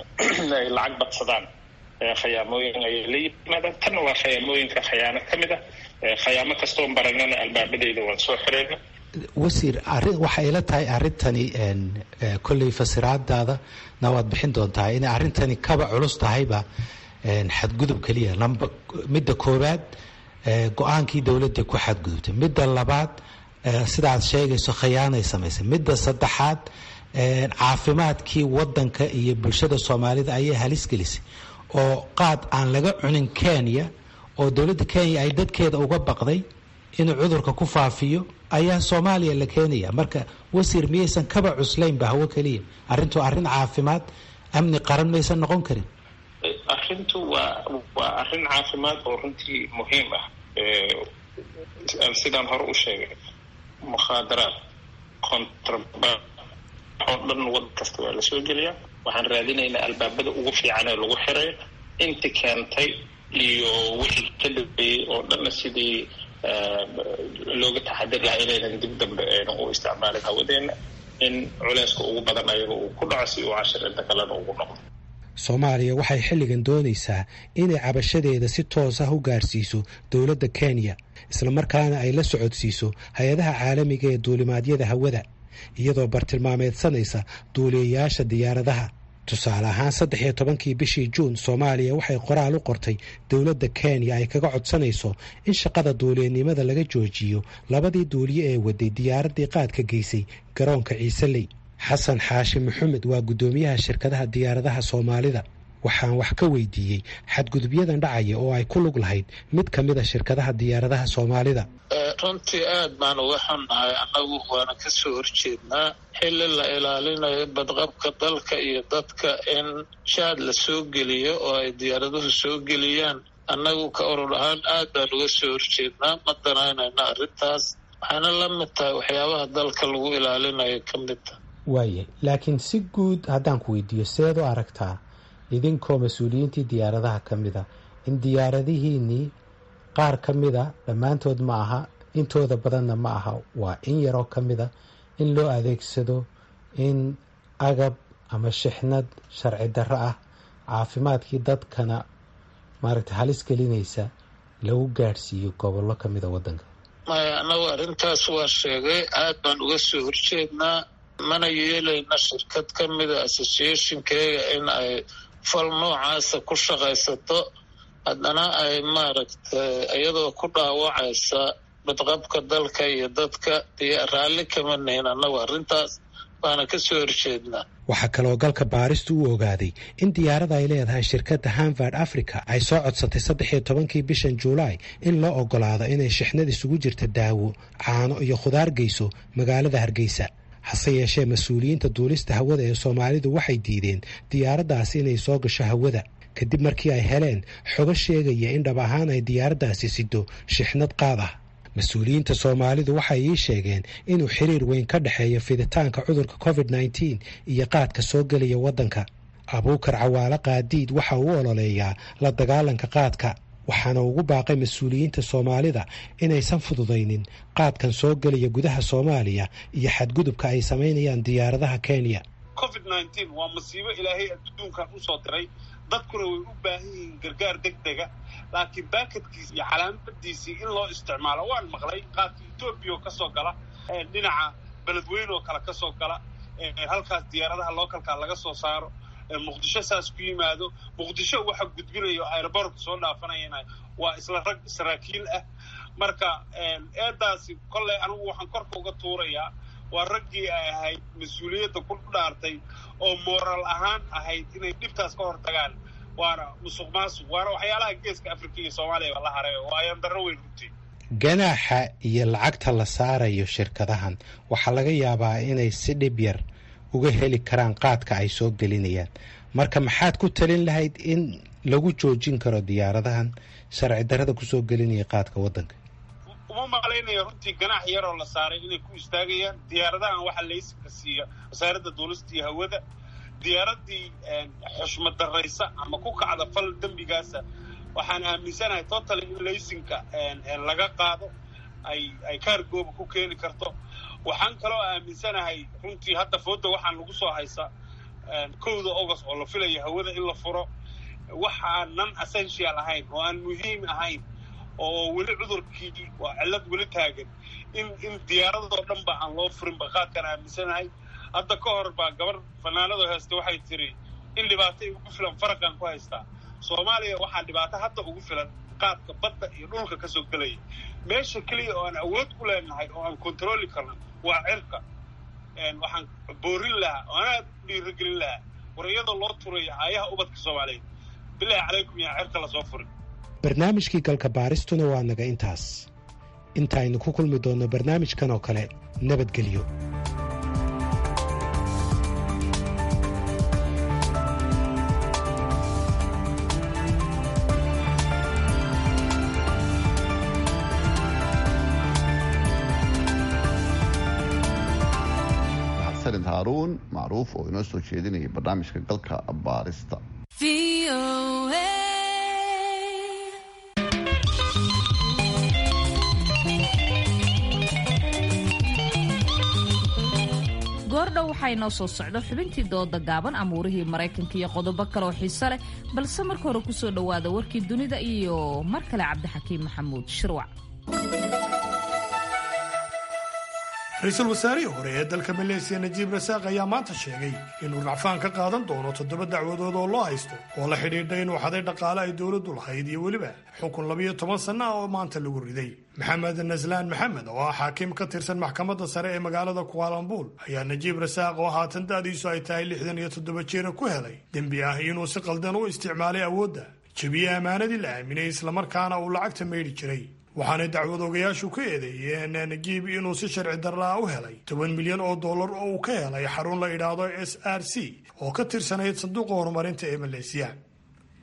ay lacag badsadaan khayaamooyin ayay la yimaadaan tanna waa khayaamooyinka khayaano ka mid ah khayaamo kastoon baranana albaabadeyda waan soo xireyna wasiir arrin waxay ila tahay arrintani kolley fasiraadaada na waad bixin doontaa inay arrintani kaba culus tahayba xadgudub keliya lamba midda koowaad go-aankii dowladda ku xadgudubtay midda labaad sidaad sheegayso khayaanay samaysay midda saddexaad caafimaadkii wadanka iyo bulshada soomaalida ayay halis gelisay oo qaad aan laga cunin kenya oo dowladda kenya ay dadkeeda uga baqday inuu cudurka ku faafiyo ayaa soomaaliya la keenaya marka wasiir miyaysan kaba cuslaynba hawo keliya arrintu arrin caafimaad amni qaran maysan noqon karin arrintu waa waa arrin caafimaad oo runtii muhiim ah sidaan hore u sheegay mukhaadaraad contraband oo dhan wadan kasta waa lasoo geliyaa waxaan raadinaynaa albaabada ugu fiican ee lagu xirayo inti keentay iyo wixii ka dambeeyey oo dhanna sidii looga taxadir lahaa inaynan dib dambe aynan u isticmaalin hawadeena in culeyska ugu badan ayaga uu ku dhaco si uu cashir inta kalena ugu noqdo soomaaliya waxay xilligan doonaysaa inay cabashadeeda si toos ah u gaarsiiso dowladda kenya islamarkaana ay la socodsiiso hay-adaha caalamiga ee duulimaadyada hawada iyadoo bartilmaameedsanaysa duuliyayaasha diyaaradaha tusaale ahaan saddex iyo tobankii bishii juun soomaaliya waxay qoraal u qortay dowladda kenya ay kaga codsanayso in shaqada duuliyanimada laga joojiyo labadii duuliye ee waday diyaaraddii qaadka geysay garoonka ciiseley xasan xaashi maxamed waa guddoomiyaha shirkadaha diyaaradaha soomaalida waxaan wax ka weydiiyey xadgudubyadan dhacaya oo ay ku lug lahayd mid ka mid a shirkadaha diyaaradaha soomaalida runtii aad baan uga xunnahay annagu waana ka soo horjeednaa xilli la ilaalinayo badqabka dalka iyo dadka in shaad la soo geliyo oo ay diyaaraduhu soo geliyaan annagu ka urur ahaan aad baan uga soo horjeednaa ma danaynayna arrintaas waxayna la mid tahay waxyaabaha dalka lagu ilaalinayo ka mid taha waayahay laakiin si guud haddaan ku weydiiyo seed u aragtaa idinkoo mas-uuliyiintii diyaaradaha ka mida in diyaaradihiinnii qaar ka mida dhammaantood ma aha intooda badanna ma aha waa in yaroo ka mida in loo adeegsado in agab ama shixnad sharci darro ah caafimaadkii dadkana maaragtay halis gelinaysa lagu gaadhsiiyo gobollo ka mida waddanka maya annagu arrintaas waa sheegay aad baan uga soo horjeednaa mana yeelayna shirkad ka mida associationkeega in ay fal noocaasa ku shaqaysato haddana ay maaragtay iyadoo ku dhaawacaysa badqabka dalka iyo dadka iyo raalli kama nihin annagu arrintaas waana ka soo horjeednaa waxaa kaloo galka baaristu u ogaaday in diyaarada ay leedahay shirkadda hanvard africa ay soo codsatay saddex iyo tobankii bishan juulaay in loo ogolaado inay shixnad isugu jirta daawo caano iyo khudaar geyso magaalada hargeysa hase yeeshee mas-uuliyiinta duulista hawada ee soomaalidu waxay diideen diyaaraddaasi inay soo gasho hawada kadib markii ay heleen xogo sheegaya in dhab ahaan ay diyaaraddaasi sido shixnad qaad ah mas-uuliyiinta soomaalidu waxay ii sheegeen inuu xiriir weyn ka dhexeeyo fiditaanka cudurka covid nneteen iyo qaadka soo gelaya waddanka abuukar cawaale qaadiid waxa uu ololeeyaa la dagaalanka qaadka waxaana ugu baaqay mas-uuliyiinta soomaalida inaysan fududaynin qaadkan soo gelaya gudaha soomaaliya iyo xadgudubka ay samaynayaan diyaaradaha kenya covid nneteen waa masiibo ilaahay adduunkan usoo diray dadkuna way u baahan yihiin gargaar deg dega laakiin baakadkiisi iyo calaamadiisii in loo isticmaalo waan maqlay qaadka etoobiya oo kasoo gala dhinaca beledweyne oo kale kasoo gala halkaas diyaaradaha lookalkaa laga soo saaro muqdisho saas ku yimaado muqdisho waxa gudbinayo aerobortka soo dhaafanayana waa isla rag saraakiil ah marka eedaasi kolley anigu waxaan korka uga tuurayaa waa raggii ay ahayd mas-uuliyadda ku dhaartay oo moral ahaan ahayd inay dhibtaas ka hortagaan waana musuq maasuq waana waxyaalaha geeska afrika iyo soomaaliya la haray oo ayaan darro weyn runtii ganaaxa iyo lacagta la saarayo shirkadahan waxaa laga yaabaa inay si dhib yar uga heli karaan qaadka ay soo gelinayaan marka maxaad ku talin lahayd in lagu joojin karo diyaaradahan sharci darrada kusoo gelinaya qaadka waddanka uma malaynayo runtii ganaax yaroo la saaray inay ku istaagayaan diyaaradahan waxaa laysanka siiya wasaaradda duulista iyo hawada diyaaradii xushmad daraysa ama ku kacda fal dembigaasa waxaan aaminsanahay totally in laysinka laga qaado ay ay kaargooba ku keeni karto waxaan kaloo aaminsanahay runtii hadda fooda waxaan lagu soo haysa kowda august oo la filaya hawada in la furo waxaan non essential ahayn oo aan muhiim ahayn oo weli cudurkii waa cillad weli taagan in in diyaaradoo dhan ba aan loo furin ba qaadkaan aaminsanahay hadda ka hor baa gabar fanaanado haysta waxay tiri in dhibaato ugu filan faraqan ku haystaa soomaaliya waxaa dhibaato hadda ugu filan qaadka badda iyo dhulka ka soo gelaya meesha keliya oo aan awood ku leenahay oo aan kontroli karno waa cirka waxaan boorin lahaa oo anaad dhiiragelin lahaa war iyadoo loo turayo aayaha ubadka soomaaliyeed bilaahi calaykum yaa cirka lasoo furin barnaamijkii galka baaristuna waa naga intaas intaaynu ku kulmi doonno barnaamijkan oo kale nabadgelyo xasanid haaruun macruuf oo inoo soo jeedinaya barnaamijka galka baarista goordhow waxaa inoo soo socdo xubintii dooda gaaban amuurihii maraykanka iyo qodobo kaleoo xiise leh balse marka hore kusoo dhowaada warkii dunida iyo mar kale cabdixakiim maxamuud shirwac ra-iisul wasaarihii hore ee dalka maleesiya najiib rasaaq ayaa maanta sheegay inuu racfaan ka qaadan doono toddoba dacwadood oo loo haysto oo la xidhiidha inuu xaday dhaqaale ay dowladdu lahayd iyo weliba xukun labiyo toban sanno ah oo maanta lagu riday maxamed naslaan maxamed oo ah xaakim ka tirsan maxkamadda sare ee magaalada kuaalambuul ayaa najiib rasaaq oo haatan da'diisu ay tahay lixdan iyo toddoba jeera ku helay dembi ah inuu si qaldan u isticmaalay awoodda jebiye ammaanadii la aaminay islamarkaana uu lacagta maydhi jiray waxaanay dacwad ogayaashu ka eedeeyeen najiib inuu si sharci darraa u helay toban milyan oo dollar oo uu ka helay xarun la idhaahdo s r c oo ka tirsanayd sanduuqa horumarinta ee maleesiya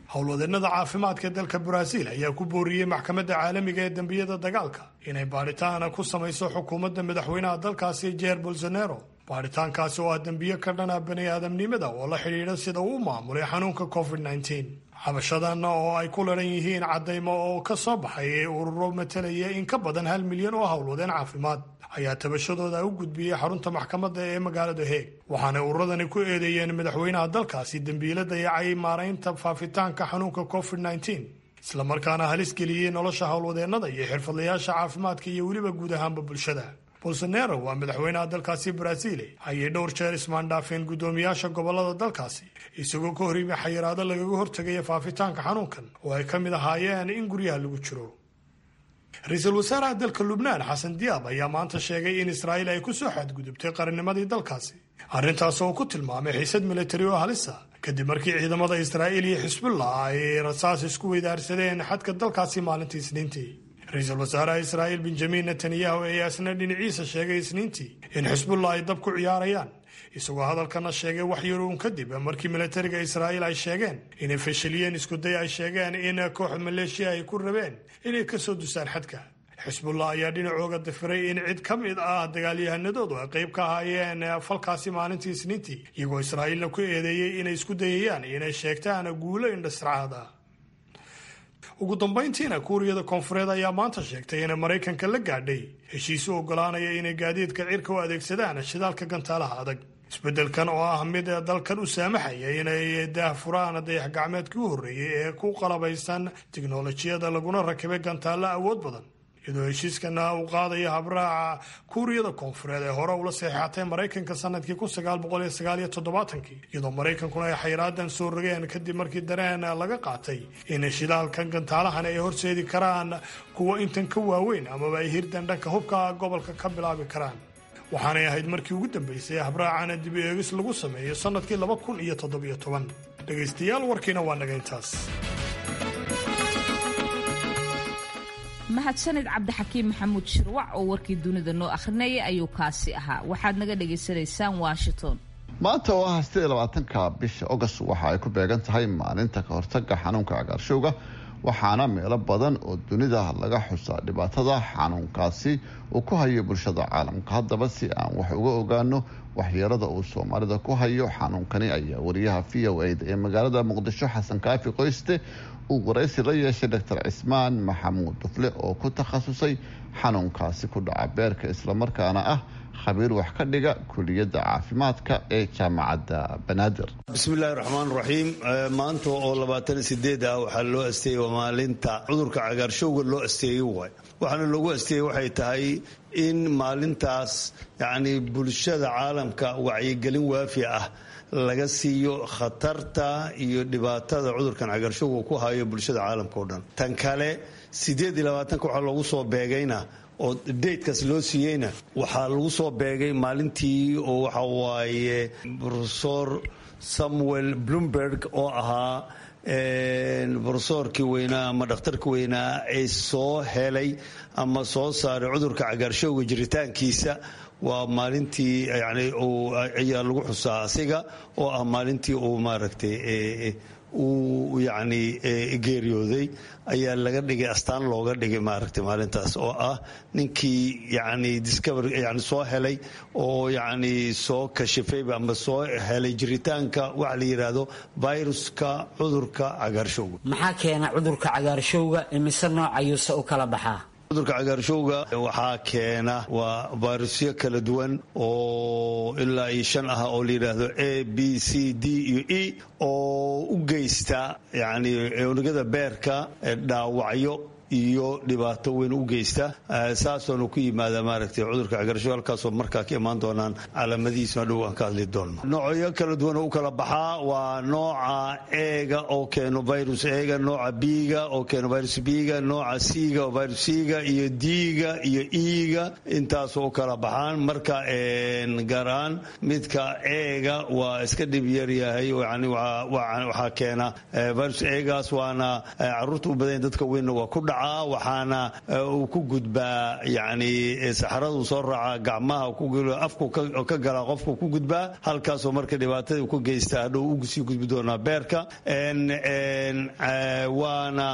howlwadeennada caafimaadka dalka baraaziil ayaa ku booriyey maxkamadda caalamiga ee dembiyada dagaalka inay baadhitaana ku samayso xukuumadda madaxweynaha dalkaasi jeer bolsonaro baadhitaankaasi oo ah dembiyo ka dhana bani aadamnimada oo la xidhiidha sida uu u maamulay xanuunka covid nteen xabashadanna oo ay ku laran yihiin caddaymo oo ka soo baxay ee ururo matalaya in ka badan hal milyan oo howlwadeen caafimaad ayaa tabashadooda u gudbiyey xarunta maxkamadda ee magaalada heeg waxaanay ururadani ku eedeeyeen madaxweynaha dalkaasi dembiilo dayacay maaraynta faafitaanka xanuunka covid nteen islamarkaana halis geliyey nolosha howlwadeennada iyo xirfadlayaasha caafimaadka iyo weliba guud ahaanba bulshada bolsonaro waa madaxweynaha dalkaasi baraaziile ayay dhowr jeer ismaandhaafeen guddoomiyaasha gobolada dalkaasi isagoo ka hor yimi xayiraado lagaga hortegaya faafitaanka xanuunkan oo ay ka mid ahaayeen in guryaha lagu jiro ra-iisul wasaaraha dalka lubnaan xasan diyaab ayaa maanta sheegay in israa'iil ay ku soo xadgudubtay qarannimadii dalkaasi arrintaas oo ku tilmaamay xiisad militari oo halisa kadib markii ciidamada israa'iil iyo xisbullah ay rasaas isku weydaarsadeen xadka dalkaasi maalintii isniintii ra-iisul wasaaraha israa'iil benjamin netanyahu ayaa isna dhinaciisa sheegay isniintii in xisbullah ay dab ku ciyaarayaan isagoo hadalkana sheegay wax yaruun kadib markii militariga israa'iil ay sheegeen inay fashiliyeen iskuday ay sheegeen in koox maleeshiya ay ku rabeen inay ka soo dusaan xadka xisbullah ayaa dhinacooga dafiray in cid ka mid ah dagaalyahanadoodu ay qayb ka ahaayeen falkaasi maalintii isniintii iyagoo israa'iilna ku eedeeyey inay isku dayayaan inay sheegtaan guulo indhasracaada ugu dambayntiina kuuriyada koonfureed ayaa maanta sheegtay inay maraykanka la gaadhay heshiis u ogolaanaya inay gaadiidka cirka u adeegsadaan shidaalka gantaalaha adag isbeddelkan oo ah mid dalkan u saamaxaya inay daahfuraan dayax gacmeedkii u horreeyey ee ku qalabaysan tiknolojiyada laguna rakibay gantaalla awood badan iyadoo heshiiskana uu qaadaya habraaca kuuriyada koonfureed ee hore ula saxeexatay maraykanka sanadkii kun sagaal boqol iyo sagaal iyo toddobaatankii iyadoo maraykankuna ay xayraadan soo rogeen kadib markii dareen laga qaatay in shidaalkan gantaalahan ay horseedi karaan kuwa intan ka waaweyn amaba ay hirdan dhanka hubka gobolka ka bilaabi karaan waxaanay ahayd markii ugu dambeysay habraacana dib eegis lagu sameeyo sanadkii laba kun iyo toddobiyo toban dhegaystayaal warkiina waa naga intaas mahadsanid cabdixakiim maxamuud shirwac oo warkii dunida noo akhrinayay ayuu kaasi ahaa waxaad naga dhagaysanaysaan washington maanta oo ah sidee labaatanka bisha august waxa ay ku beegan tahay maalinta ka hortaga xanuunka cagaarshowga waxaana meelo badan oo dunida laga xusaa dhibaatada xanuunkaasi uu ku hayo bulshada caalamka haddaba si aan wax uga ogaano waxyeelada uu soomaalida ku hayo xanuunkani ayaa wariyaha v o eda ee magaalada muqdisho xasan kaafi qoyste uu waraysi la yeeshay doctor cismaan maxamuud dufle oo ku takhasusay xanuunkaasi ku dhaca beerka islamarkaana ah khabiir wax ka dhiga kuliyadda caafimaadka ee jaamacadda banaadir bismillahi raxmaan raxiim maanta oo labaatan sideed ah waxaa loo asteeyey waa maalinta cudurka cagaarshowga loo asteeyey waay waxaana loogu asteeyey waxay tahay in maalintaas yacni bulshada caalamka wacyigelin waafi ah laga siiyo khatarta iyo dhibaatada cudurkan cagaarshowga ku hayo bulshada caalamka oo dhan tan kale sideed iyo labaatanka waxaa loogu soo beegayna oo datekaas loo siiyeyna waxaa lagu soo beegay maalintii oo waxa waaye rofesor samuel bloomberg oo ahaa rofesorkii weynaa ama dhakhtarkii weynaa ee soo helay ama soo saaray cudurka cagaarshowga jiritaankiisa waa maalintii yani ayaa lagu xusaa asiga oo ah maalintii uu maaragtay uu yacni geeriyooday ayaa laga dhigay astaan looga dhigay maaragtay maalintaas oo ah ninkii yacni discover yani soo helay oo yacni soo kashifayba ama soo helay jiritaanka waxa la yidhaahdo viruska cudurka cagaarshowga maxaa keena cudurka cagaarshowga imise nooc ayuuse u kala baxaa cudurka cagaarshowga waxaa keena waa vairusyo kala duwan oo ilaa iyo shan ah oo la yidhaahdo a b c d iyo e oo u geysta yani unugyada beerka dhaawacyo iyo dhibaato weyn u geysta saasoona ku yimaada maaragtay cudurka cagarshow halkaasoo markaa ka imaan doonaan calaamadihiisuna dhow aan ka hadli doonno noocyo kala duwan oo u kala baxaa waa nooca eega oo keeno virus eega nooca biga oo keeno virus biga nooca siga oo virus siga iyo diga iyo iiga intaasoo u kala baxaan marka gaar ahaan midka eega waa iska dhib yaryahay yani waxaa keena virus eegaas waana caruurta u badan dadka weynna waa ku dhaca dhacaa waxaana uu ku gudbaa yani saxaradu soo raaca gacmaha afku ka galaa qofku ku gudbaa halkaasoo marka dhibaatada ku geysta hadhow usii gudbi doonaa beerka waana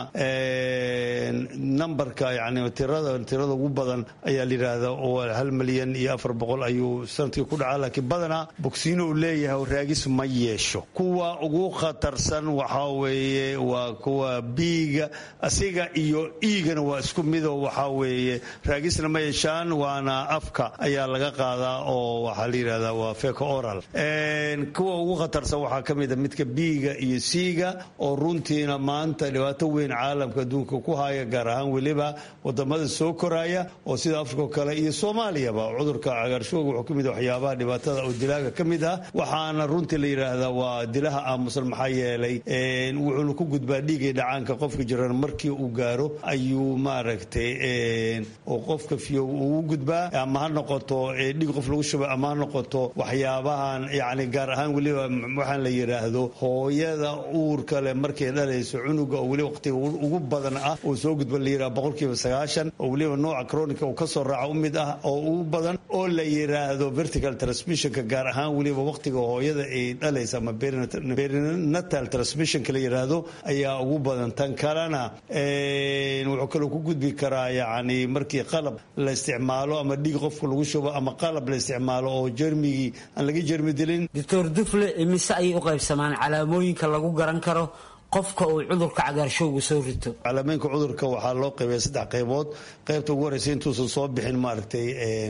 nambarka yani tirada tirada ugu badan ayaa la yidhaahda oo hal milyan iyo afar boqol ayuu sanadkii ku dhacaa laakiin badanaa bogsiino uu leeyahay oo raagis ma yeesho kuwa ugu khatarsan waxaa weeye waa kuwa biiga asiga iyo iigana waa isku mido waxaa weeye raagisna ma yeeshaan waana afka ayaa laga qaadaa oo waxaa la yidhahdaa waa feco oral kuwa ugu khatarsan waxaa ka mid a midka biiga iyo siiga oo runtiina maanta dhibaato weyn caalamka adduunka ku haya gaar ahaan weliba wadamada soo koraya oo sida afrika oo kale iyo soomaaliyaba cudurka cagaarshooga wuxuu ka mid ah waxyaabaha dhibaatada oo dilaaga ka mid ah waxaana runtii la yidhaahdaa waa dilaha aamusan maxaa yeelay wuxuuna ku gudbaa dhiigay dhacaanka qofka jiran markii uu gaaro ayuu maaragtay oo qofka fiyo uu gudbaa ama ha noqoto dhiig qof lagu shubay ama ha noqoto waxyaabahan yani gaar ahaan weliba waxaan la yidhaahdo hooyada uurka leh markay dhalayso cunuga oo weliba waqtiga ugu badan ah oo soo gudba la yidhaha boqolkiiba sagaashan oo weliba nooca chronica uu kasoo raaca u mid ah oo ugu badan oo la yidhaahdo vertical transmissionka gaar ahaan weliba waqtiga hooyada ay dhalaysa ama perinatal transmissionka la yidhaahdo ayaa ugu badan tan kalena wuxuu kaloo ku gudbi karaa yani markii qalab la isticmaalo ama dhiig qofka lagu shubo ama qalab la isticmaalo oo jermigii aan laga jermi dilin doctor dufle imise ayay u qaybsamaan calaamooyinka lagu garan karo qofka uu cudurka cagaarshowga soo rito calaamooyinka cudurka waxaa loo qaybaya saddex qaybood qaybta ugu horeysa intuusan soo bixin maaragtay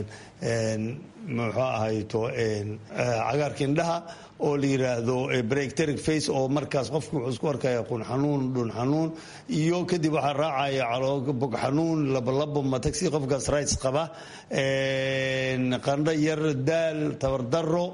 muxuu ahayto cagaarka indhaha oo la yidhaahdo bracteric face oo markaas qofku wuxuu isku arkaya qun xanuun dhun xanuun iyo kadib waxaa raacaya bog xanuun labolabo matagsi qofkaas rights qaba qandho yar daal tabardaro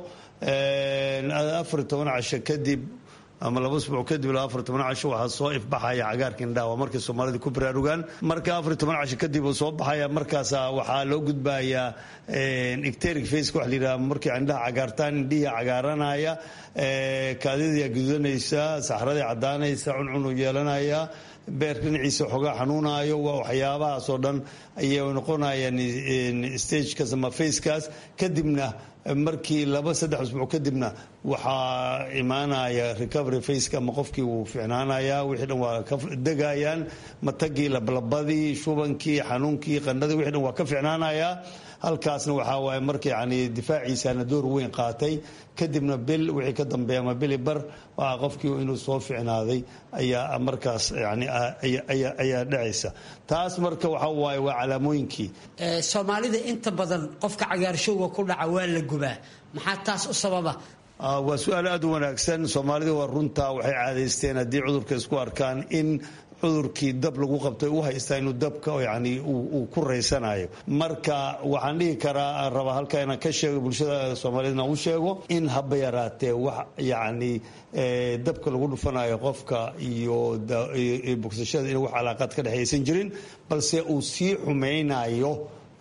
afar toban casho kadib ama laba usbuuc kadib ilaa afar toban casho waxaa soo ifbaxaya cagaarka indhaha waa markay soomaalida ku baraarugaan marka afar toban casho kadib uu soo baxaya markaas waxaa loo gudbayaa icteric face waxa la yidhaha markay indhaha cagaartaan indhihii cagaaranaya kaadidaa gudanaysa saxradii caddaanaysa cuncunu yeelanaya beer dhinaciisa xoogaa xanuunayo waa waxyaabahaasoo dhan ayay noqonayaan stagekaas ama facekaas kadibna markii laba saddex usbuuc kadibna waxaa imaanaya recovery faceka ama qofkii wuu ficnaanaya wixii dhan waa ka degayaan matagii lablabadii shubankii xanuunkii qandhadii wixii dhan waa ka ficnaanaya halkaasna waxaa waaye marka yani difaaciisana door weyn qaatay kadibna bil wixii ka dambeeya ama bili bar waa qofkii inuu soo ficnaaday ayaa markaas yani ayaa dhacaysa taas marka waxa waaye waa calaamooyinkii soomaalida inta badan qofka cagaarshowga ku dhaca waa la gubaa maxaa taas u sababa waa su-aal aada u wanaagsan soomaalida waa runtaa waxay caadaysteen haddii cudurka isku arkaan in cudurkii dab lagu qabtay u haystaa inuu dabka yani uu ku raysanayo marka waxaan dhihi karaa raba halka inaan ka sheego bulshada soomaaliyedna u sheego in haba yaraatee wax yani dabka lagu dhufanayo qofka iyo bogsashada in wax calaaqaad ka dhexaysan jirin balse uu sii xumaynayo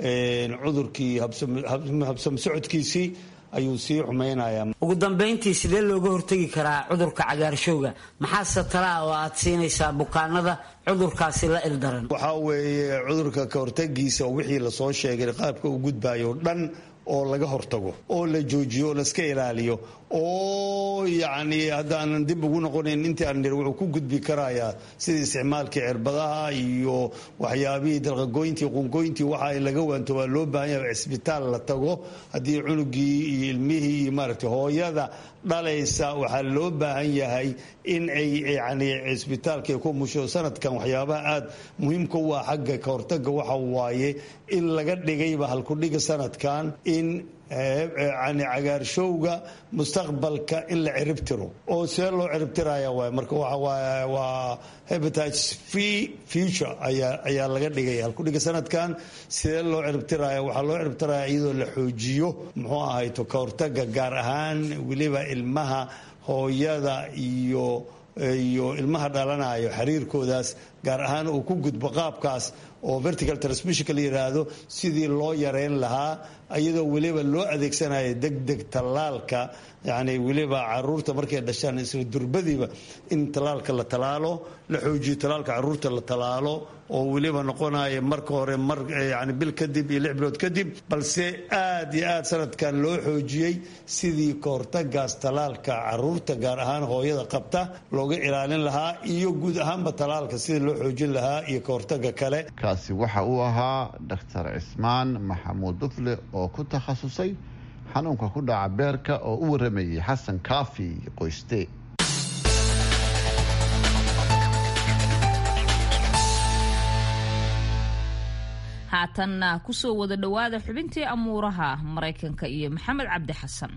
cudurkii habsam socodkiisii ayuu sii xumaynayaa ugu dambayntii sidee looga hortegi karaa cudurka cagaarshowga maxaase talaa oo aad siinaysaa bukaanada cudurkaasi la ildaran waxaa weeye cudurka ka hortagiisa wixii lasoo sheegay qaabka uu gudbayo dhan oo laga hortago oo la joojiyo oo laska ilaaliyo oo yacni haddaanan dib ugu noqonayn intii aan nir wuxuu ku gudbi karayaa sidii isticmaalkii cirbadaha iyo waxyaabihii dalqagoyntii qungoyntii waxa laga waanto waa loo baahan yahay cisbitaal la tago haddii cunugii iyo ilmihii iyo maaragtay hooyada dhalaysa waxaa loo baahan yahay in ay yani cisbitaalka ku musho sanadkan waxyaabaha aada muhiimka u ah xagga ka hortaga waxa waaye in laga dhigayba halkudhiga sanadkan in yani cagaarshowga mustaqbalka in la ciribtiro oo see loo ciribtiraya waay marka waa hepatitis free future ayaa ayaa laga dhigaya halkudhiga sanadkan sidee loo ciribtiraya waxaa loo ciribtiraya iyadoo la xoojiyo muxuu ahayto ka hortaga gaar ahaan weliba ilmaha hooyada iyo iyo ilmaha dhalanayo xiriirkoodaas gaar ahaan uu ku gudbo qaabkaas oo vertical transmissionka la yidhaahdo sidii loo yareyn lahaa iyadoo weliba loo adeegsanayo degdeg tallaalka yani weliba caruurta markay dhashaan isla durbadiiba in tallaalka la talaalo la xoojiyo tallaalka caruurta la talaalo oo weliba noqonaya marka hore mar yani bil kadib iyo lix bilood kadib balse aad iyo aad sanadkan loo xoojiyey sidii kahortagaas talaalka caruurta gaar ahaan hooyada qabta looga ilaalin lahaa iyo guud ahaanba talaalka sidii loo xoojin lahaa iyo kahortaga kale kaasi waxa uu ahaa doctor cismaan maxamuud dufle oo ku takhasusay xanuunka ku dhaca beerka oo u waramayay xasan kaafi qoyste haatanna kusoo wada dhowaada xubintii amuuraha maraykanka iyo maxamed cabdi xasan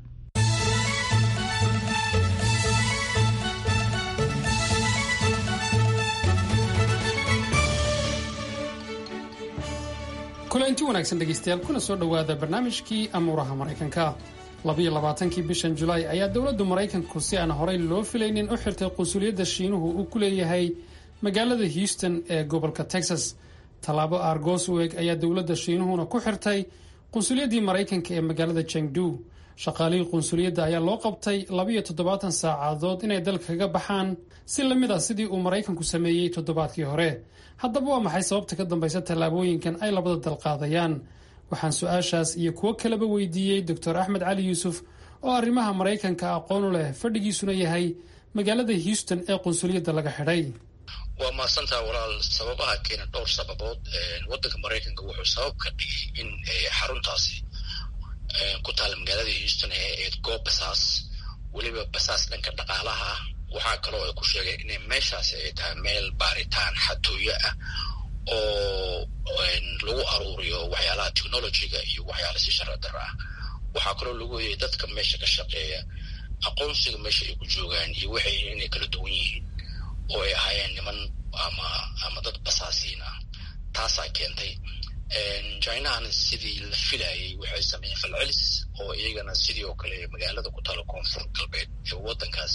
kulanti wanaagsan dhegaystayaal kuna soo dhowaada barnaamijkii amuuraha maraykanka labiyo labaatankii bishan julaay ayaa dowladdu maraykanku si aan horey loo filaynin u xirtay qunsuliyadda shiinuhu uu ku leeyahay magaalada houston ee gobolka texas tallaabo argos u eg ayaa dowladda shiinuhuna ku xirtay qunsuliyaddii maraykanka ee magaalada jengdu shaqaalihii qunsuliyadda ayaa loo qabtay labiyo toddobaatan saacadood inay dalka kaga baxaan si lamid ah sidii uu maraykanku sameeyey toddobaadkii hore haddaba waa maxay sababta ka dambaysa tallaabooyinkan ay labada dal qaadayaan waxaan su-aashaas iyo kuwo kaleba weydiiyey doctor axmed cali yuusuf oo arrimaha maraykanka aqoon u leh fadhigiisuna yahay magaalada houston ee qunsuliyadda laga xidhay waa mahadsantaha walaal sababaha keena dhowr sababood wadanka maraykanka wuxuu sabab ka dhigay in xaruntaasi ku taala magaalada houston ee eed goob basaas weliba basaas dhanka dhaqaalaha ah waxaa kaloo ay ku sheegeen inay meeshaasi ay tahay meel baaritaan xatooyo ah oo lagu aruuriyo waxyaalaha technologyga iyo waxyaala si sharci dara ah waxaa kaloo lagu oyay dadka meesha ka shaqeeya aqoonsiga meesha ay ku joogaan iyo waxay inay kala duwan yihiin oo ay ahaayeen niman ama ama dad basaasiin ah taasaa keentay chinahana sidii la filayay waxay sameeyeen falcelis oo iyagana sidii oo kale magaalada ku taala koonfur galbeed ee wadankaas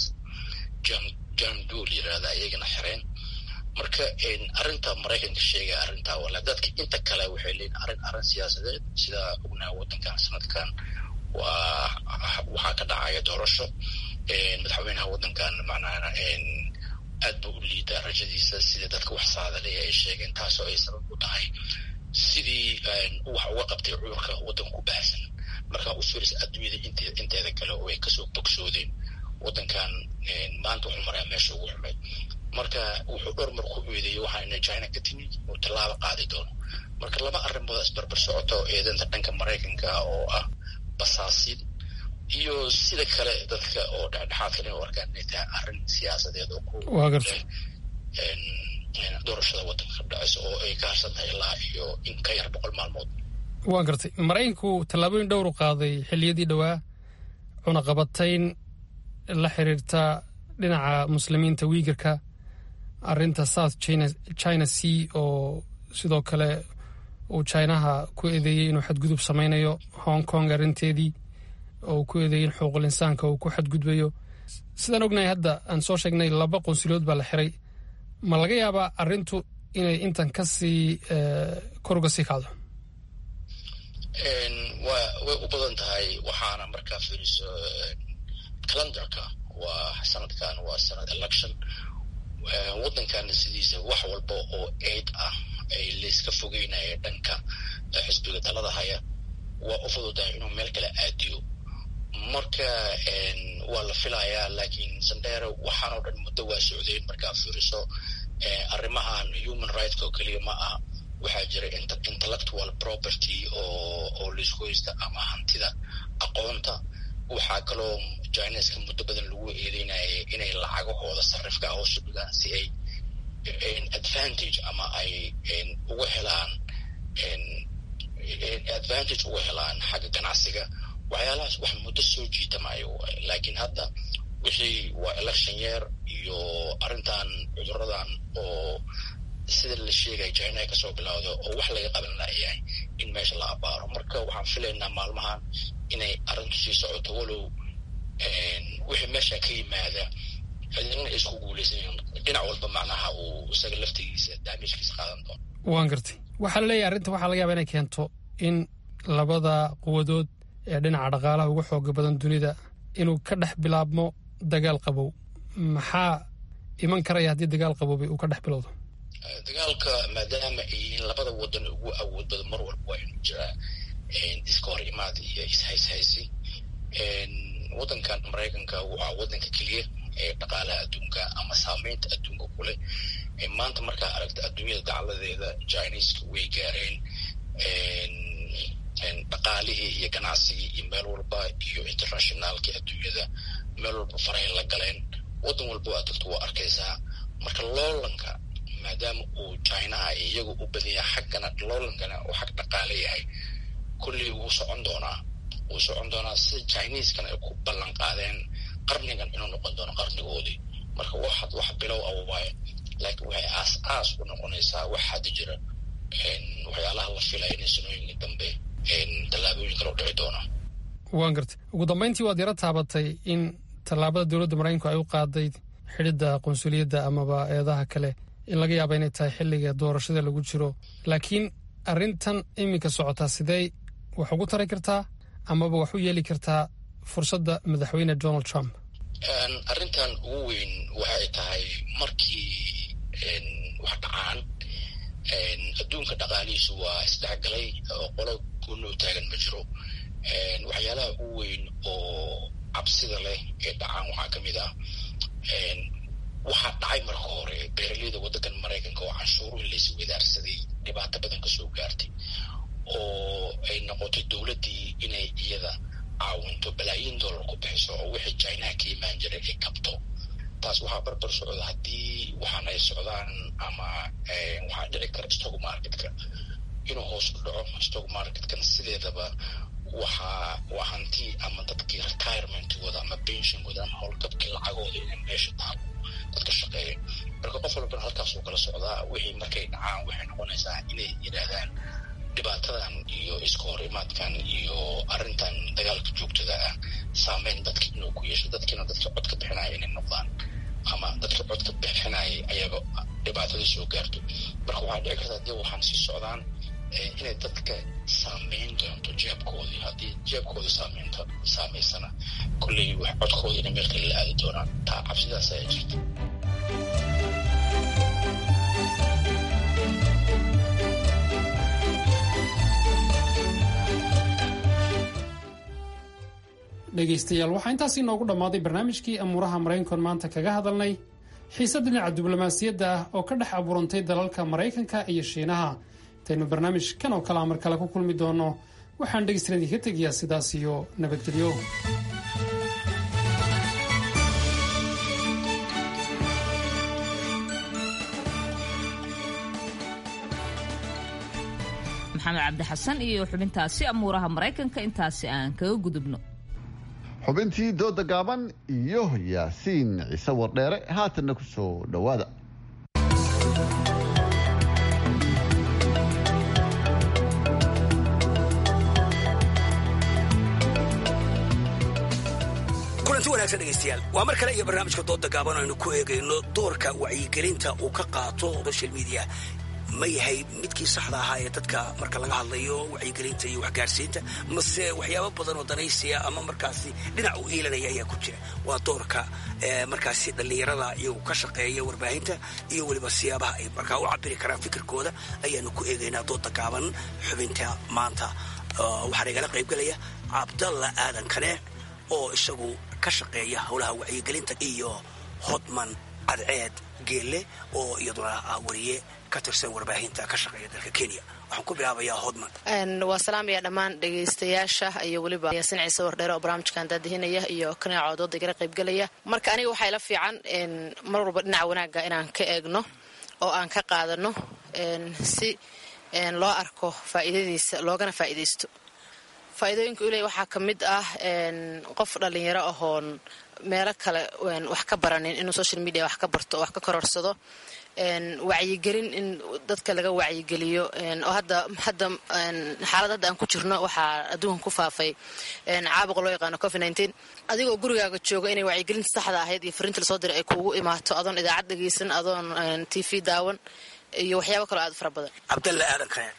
jangdul yirahda iyagana xireen marka arrinta maraykanka sheegaya arrintaa wala dadka inta kale waxay leeyihin arrin arrin siyaasadeed sida ognaha wadankan sanadkan waa waxaa ka dhacaya doorasho madaxweynaha wadankan macnaha aad buu u liidaa rajadiisa sida dadka wax saadalaya ay sheegeen taasoo ay sabab u tahay sidii wax uga qabtay cudurka waddanka ku baahsan marka u firis adduunyada inteeda kale oo ay kasoo bogsoodeen waddankan maanta wuxuu marayaa meesha ugu xumay marka wuxuu dhowr mar ku eedeeyey waxaa ina china ka timid uu tallaabo qaadi doono marka laba arrimood isbarbar socoto eedanta dhanka maraykanka oo ah basaasin iyo sida kale dadka oo dhexdhexaadka inay u arkaan inay tahay arrin siyaasadeed oo ku doorashada waddanka ka dhacaysa oo ay ka harsan tahay ilaa iyo in ka yar boqol maalmood waa gartay maraykanku tallaabooyin dhowru qaaday xilliyadii dhowaa cunaqabatayn la xiriirta dhinaca muslimiinta wiigarka arinta south china sea oo sidoo kale uu chinaha ku eedeeyey inuu xadgudub samaynayo hong kong arrinteedii oo ku eedeeyey in xuquuqul insaanka uu ku xadgudbayo sidaan ognahay hadda aan soo sheegnay laba qunsuliyood baa la xiray ma laga yaabaa arrintu inay intan kasii kor uga sii kacdo wa way u badan tahay waxaana markaa fiiriso calendarka waa sanadkan waa sanad election waddankana sidiisa wax walba oo aid ah ay layska fogeynaya dhanka xisbiga talada haya waa u fududahay inuu meel kale aadiyo marka waa la filayaa laakiin sandera waxaanoo dhan muddo waa socdeen markaa fiiriso arrimahan human rightk oo keliya ma ah waxaa jira intellectual property oo oo laisku haysta ama hantida aqoonta waxaa kaloo chineska muddo badan lagu eedeynayay inay lacagahooda sarifka hoosu dhigaan si ay advantage ama ay uga helaan advantage uga helaan xagga ganacsiga waxyaalahaas wax muddo soo jiitamayo laakiin hadda wixii waa election year iyo arrintan cuduradan oo sida la sheegaya china ay kasoo bilowda oo wax laga qaban layahay in meesha la abaaro marka waxaan filaynaa maalmahan inay arrintu sii socoto walow wixii meesha ka yimaada cidina isku guulaysan dhinac walba macnaha uu isaga laftigiisa daamijkiisa qaadan doono waan gartay waxaa la leeyahay arrinta waxaa laga yaaba inay keento in labada quwadood ee dhinaca dhaqaalaha ugu xooga badan dunida inuu ka dhex bilaabmo dagaal qabow maxaa iman karaya haddii dagaal qaboobay uu ka dhex bilowdo dagaalka maadaama ay yihiin labada wadan ugu awood badan mar walba waa inuu jiraa iska hor imaad iyo ishayshaysi wadankan maraykanka waa wadanka keliya ee dhaqaalaha adduunka ama saameynta adduunka kuleh maanta markaa aragta adduunyada dacaladeeda chineska way gaareen dhaqaalihii iyo ganacsigii iyo meel walba iyo internationaalkii adduunyada meel walba farahay la galeen wadan walba waa dadku waa arkaysaa marka loolanka maadaama uu chinaha iyagu u badan yahay xaggana loolankana uu xag dhaqaale yahay kulley wuu socon doonaa wuu socon doonaa sida chineskana ay ku ballan qaadeen qarnigan inuu noqon doono qarnigoodii marka waxaad wax bilow ah waaye laakiin waxay aas aas u noqonaysaa wax hadda jira waxyaalaha la filaya inay sanooyinka dambe tallaabooyin kale u dhici doona waan gartay ugu dambeyntii waad yaro taabatay in tallaabada dowladda maraykanku ay u qaaday xidhidda qunsuliyadda amaba eedaha kale in laga yaaba inay tahay xilliga doorashada lagu jiro laakiin arrintan iminka socotaa sidee wax ugu tari kartaa amaba wax u yeeli kartaa fursadda madaxweyne donald trump arrintan ugu weyn waxay tahay markii wax dhacaan adduunka dhaqaalihiisu waa isdhexgalay oo qolo gooni u taagan ma jiro waxyaalaha ugu weyn oo cabsida leh ee dhacaan waxaa ka mid ah waxaa dhacay marka hore beeraleyda waddankan maraykanka oo canshuuruhi laysi wadaarsaday dhibaato badan ka soo gaartay oo ay noqotay dowladdii inay iyada caawinto balaayiin dollar ku bixiso oo wixii chinaha ka imaan jiray ay kabto taas waxaa barbar socda haddii waxaan ay socdaan ama waxaa dhici kara stock marketka inuu hoos u dhaco stock marketkan sideedaba waxaa waa hanti ama dadkii retirementkooda ama pensionkooda ama howlgabkii lacagooda inay meesha taabo dadka shaqeeya marka qof walbana halkaasuu kala socdaa wixii markay dhacaan waxay noqonaysaa inay yidhaahdaan dhibaatadan iyo iska hor imaadkan iyo arrintan dagaalka joogtada ah saameyn dadka inuu ku yeesho dadkiina dadka codka bixinaya inay noqdaan ama dadka codka bixinaya ayaga dhibaatadii soo gaarto marka waxaa dhici karta haddii waxaan sii socdaan inay dadka saameyn doonto jeebkoodii haddii jeebkooda saameynta saameysana kolley wax codkooda inay meel kale la aadi doonaan taa cabsidaas ayaa jirta dhegaystayaal waxaa intaasi inoogu dhammaaday barnaamijkii amuuraha maraykankoon maanta kaga hadalnay xiise dhinaca diblomaasiyadda ah oo ka dhex abuurantay dalalka maraykanka iyo shiinaha intaynu barnaamijkan oo kale amar kale ku kulmi doonno waxaan dhegaystayaal idinka tegayaa sidaas iyo nabadgelyo maxamed cabdi xasan iyo xubintaasi amuuraha maraykanka intaasi aan kaga gudubno xubintii dooda gaaban iyo yaasiin ciise wardheere haatanna ku soo dhowaada kulanti wanaagsan dhegaystayaal waa mar kale iyo barnaamijka dooda gaaban aynu ku eegayno doorka wacyigelinta uu ka qaato social media ma yahay midkii saxda ahaa ee dadka marka laga hadlayo wacyigelinta iyo waxgaarsiinta mase waxyaabo badan oo danaysiya ama markaasi dhinac u iilanaya ayaa ku jira waa doorka markaasi dhallinyarada iyagu ka shaqeeya warbaahinta iyo weliba siyaabaha ay markaa u cabiri karaan fikirkooda ayaanu ku eegaynaa dooda gaaban xubinta maanta waxaana igala qaybgelaya cabdalla aadan kane oo isagu ka shaqeeya howlaha wacyigelinta iyo hodman cadceed geelle oo iyaduna ah wariye ka tirsan warbaahinta ka shaqeeya dalka kenya waxaan ku bilaabayaa hodman waa salaamaya dhammaan dhegaystayaasha iyo weliba yaasin ciise wardheere oo barnaamijkan daadihinaya iyo kanaaco dooda igala qaybgelaya marka aniga waxaa ila fiican mar walba dhinaca wanaagga inaan ka eegno oo aan ka qaadano si loo arko faa'iidadiisa loogana faa'iidaysto faa'iidooyinka uley waxaa ka mid ah qof dhallinyaro ahoon meelo kale wax ka baranin inuu social media wax ka barto oo wax ka kororsado wacyigelin in dadka laga wacyigeliyo oo hadda hadda xaalad hadda aan ku jirno waxaa adduunkan ku faafay caabuqa loo yaqaano covid nineteen adigoo gurigaaga jooga inay wacyigelinta saxda ahayd iyo fariinta lasoo diray ay kuugu imaato adoon idaacad dhegaysan adoon t v daawan iyo waxyaabo kaloo aad u fara badan cabdalla aadan kane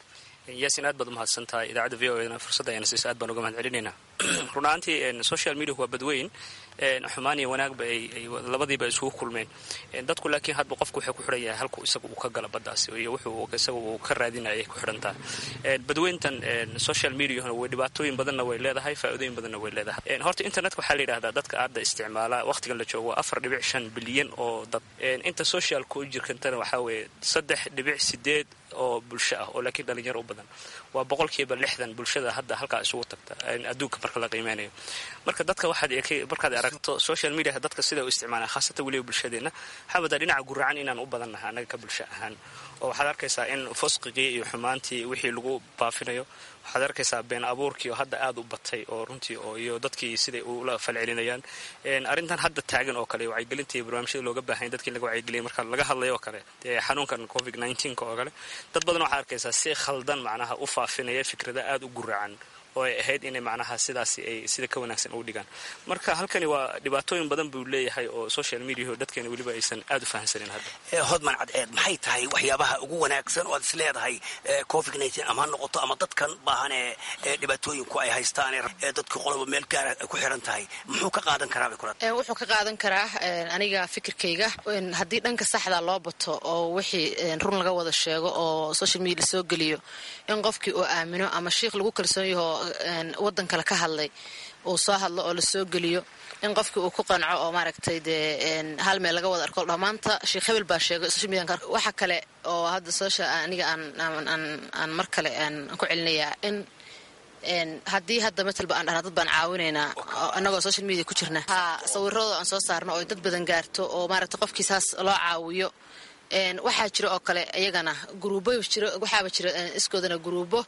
yaasin aad baad umahadsan tahay idaacadda v o edna fursadda ayna siiso aad baan uga mahad celinaynaa run ahaantii social media waa badweyn xumaan iyo wanaagba ay labadiiba isugu kulmeen dadku laakiin hadba qofku waxay ku xidhan yahay halku isaga uu ka gala baddaasi iyo wuxuu isaga uu ka raadinaya ku xidhantaa badweyntan social mediahuna way dhibaatooyin badanna way leedahay faa'iidooyin badanna way leedahay horta internetka waxaa la yidhahdaa dadka aadda isticmaala waqtigan la joogo waa afar dhibic shan bilyan oo dad inta socialka u jirkantana waxaa weeye saddex dhibic sideed oo bulsho ah oo laakiin dhalinyaro u badan waa boqolkiiba lixdan bulshada hadda halkaa isugu tagta adduunka marka la qiimeynayo marka dadka waxaad markaad aragto social media dadka sida u isticmaalaan khaasatan weliba bulshadeenna xabadaa dhinaca guracan inaan u badannahay annaga ka bulsho ahaan oo waxaad arkaysaa in fusqigii iyo xumaantii wixii lagu baafinayo waxaad arkaysaa been abuurkii oo hadda aad u batay oo runtii oo iyo dadkii siday ula falcelinayaan arrintan hadda taagan oo kale wacyigelintii barnaamijyada looga baahanya dadkii laga wacyigeliyay marka laga hadlayo oo kale xanuunkan covid nneteen-ka oo kale dad badan waxaad arkaysaa si khaldan macnaha u faafinaya fikrada aada u guracan oo ay ahayd inay macnaha sidaasi ay sida ka wanaagsan ugu dhigaan marka halkani waa dhibaatooyin badan buu leeyahay oo social mediaho dadkeena weliba aysan aada u fahamsanin hadda hodman cadceed maxay tahay waxyaabaha ugu wanaagsan oo aad is leedahay covid nneteen ama ha noqoto ama dadkan baahan ee dhibaatooyinku ay haystaan ee dadka qoloba meel gaara ay ku xiran tahay muxuu ka qaadan karaa bay kula wuxuu ka qaadan karaa aniga fikirkayga haddii dhanka saxda loo bato oo wixii run laga wada sheego oo social media lasoo geliyo in qofkii uu aamino ama shiikh lagu kalsoon yaho wadan kale ka hadlay uu soo hadlo oo lasoo geliyo in qofkii uu ku qanco oo maaragtay dee hal meel laga wada arko dhamaanta sheekh hebel baa sheegay social media waxa kale oo hadda social aniga aan aan aan mar kale aan ku celinayaa in haddii hadda matalba aan dhahna dad baan caawinaynaa annagoo social media ku jirna ha sawirradoo aan soo saarno oo dad badan gaarto oo maaragtay qofkii saas loo caawiyo waxaa jira oo kale iyagana guruubo jiro waxaaba jira iskoodana guruubo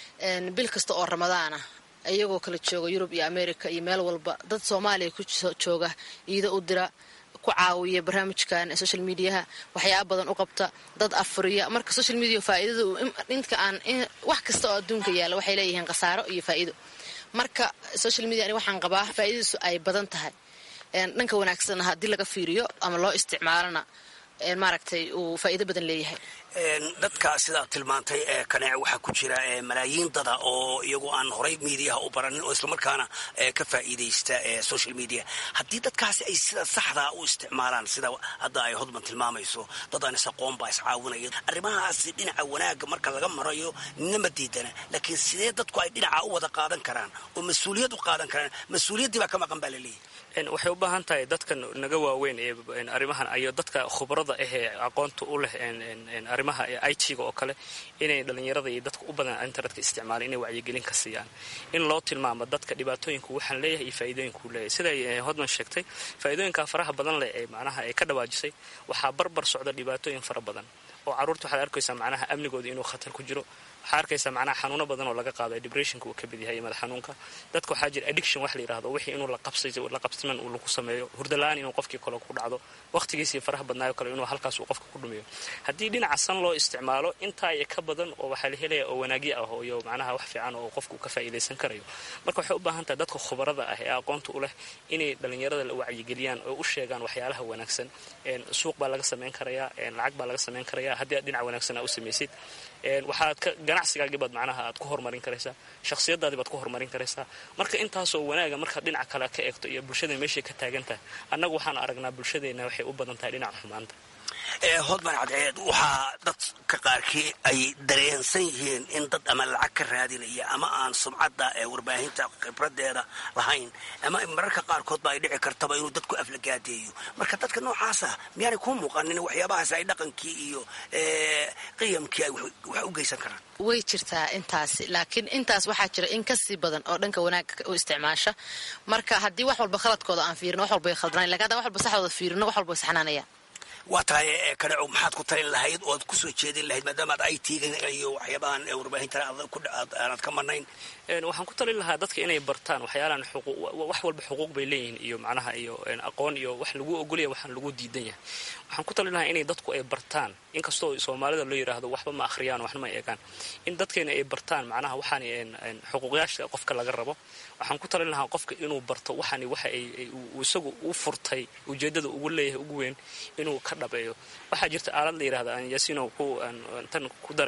bil kasta oo ramadaana iyagoo kala jooga yurub iyo america iyo meel walba dad soomaaliya ku jooga iida u dira ku caawiya barnaamijkan social mediaha waxyaaba badan u qabta dad afuriya marka social media faa'iidada inta aan wax kasta oo adduunka yaalla waxay leeyihiin khasaaro iyo faa'iido marka social media ani waxaan qabaa faa'iidadiisu ay badan tahay dhanka wanaagsanna haddii laga fiiriyo ama loo isticmaalona maaragtay uu faa'iido badan leeyahay dadka sidaad tilmaantay ee kaneece waxaa ku jira malaayiin dada oo iyagu aan horay miidiyaha u baranin oo islamarkaana ka faa'iidaysta social media haddii dadkaasi ay sida saxdaa u isticmaalaan sida hadda ay hodman tilmaamayso dad aan isaqoon baa iscaawinaya arrimahaasi dhinaca wanaagga marka laga marayo ninama diidana laakiin sidee dadku ay dhinaca u wada qaadan karaan oo mas-uuliyad u qaadan karaan mas-uuliyaddii baa ka maqan baa laleeyahy waxay u baahan tahay dadka naga waaweyn ee arrimahan iyo dadka khubarada ah ee aqoonta u leh arrimaha i t-ga oo kale inay dhallinyarada iyo dadka u badan internetka isticmaalaan inay wacyigelin ka siiyaan in loo tilmaamo dadka dhibaatooyinku waxaan leeyahay iyo faa'iidooyinkuu leeyahay siday hodman sheegtay faa'iidooyinka faraha badan leh ee macnaha ay ka dhawaajisay waxaa barbar socda dhibaatooyin fara badan oo carruurta waxaad arkaysaa macnaha amnigooda inuu khatar ku jiro waxaa arkaysaa macnaha xanuuno badan oo laga qaado depressionka uu ka mid yahay iyo madax xanuunka dadka waxaa jira addiction wax la yidhahdo wixii inuu la qabsiman uu lagu sameeyo hurdala-aan inuu qofkii kale ku dhacdo waqtigiisii faraha badnaayo kale inuu halkaas uu qofka ku dhumiyo haddii dhinaca san loo isticmaalo intaa iyo ka badan oo waxaa la helaya oo wanaagyo ah iyo macnaha wax fiican oo qofka uu ka faa'iidaysan karayo marka waxay u baahan tahay dadka khubarada ah ee aqoonta u leh inay dhallinyarada la wacyigeliyaan oo u sheegaan waxyaalaha wanaagsan suuq baa laga samayn karayaa lacag baa laga samayn karayaa haddii aad dhinac wanaagsan aa u samaysid waxaad ka ganacsigaagii baad macnaha aad ku horumarin karaysaa shakhsiyadaadii baad ku horumarin karaysaa marka intaasoo wanaaga markaad dhinaca kale ka eegto iyo bulshada meeshay ka taagan tahay annagu waxaan aragnaa bulshadeenna waxay u badan tahay dhinaca xumaanta hodman cadceed waxaa dadka qaarkii ay dareensan yihiin in dad ama lacag ka raadinaya ama aan sumcadda ee warbaahinta khibradeeda lahayn ama mararka qaarkoodba ay dhici kartaba inuu dadku aflagaadeeyo marka dadka noocaasa miyaanay kuu muuqanin waxyaabahaas ay dhaqankii iyo qiyamkii ay wax u geysan karaan way jirtaa intaasi laakiin intaas waxaa jira in kasii badan oo dhanka wanaagga u isticmaasha marka haddii wax walba khaladkooda aan fiirino wax walba way khaldanayn lakin haddaan wax walba saxdooda fiirino wax walba way saxnaanayaan waa tahay kaneco maxaad ku talin lahayd oo aad kusoo jeedin lahayd maadaama ad i t ga iyo waxyaabahan warbaahinta aanad ka marnayn waxaan ku talin lahaa dadka inay bartaan waxyaalaan wax walba xuquuq bay leeyihiin iyo macnaha iyo aqoon iyo wax lagu ogolaya waxaan lagu diidan yahay waxaan ku talin lahaa inay dadku ay bartaan inkastoo soomaalida loo yidhaahdo waxba ma akhriyaan waxna ma eegaan in dadkeena ay bartaan macnaha waxaan xuquuqyaasha qofka laga rabo waxaan ku talin lahaa qofka inuu barto waxaan waxa isagu u furtay ujeedada ugu leeyahay ugu weyn inuu ka dhabeeyo waxaa jirta aalad la yidhahda aan yasino tan ku dare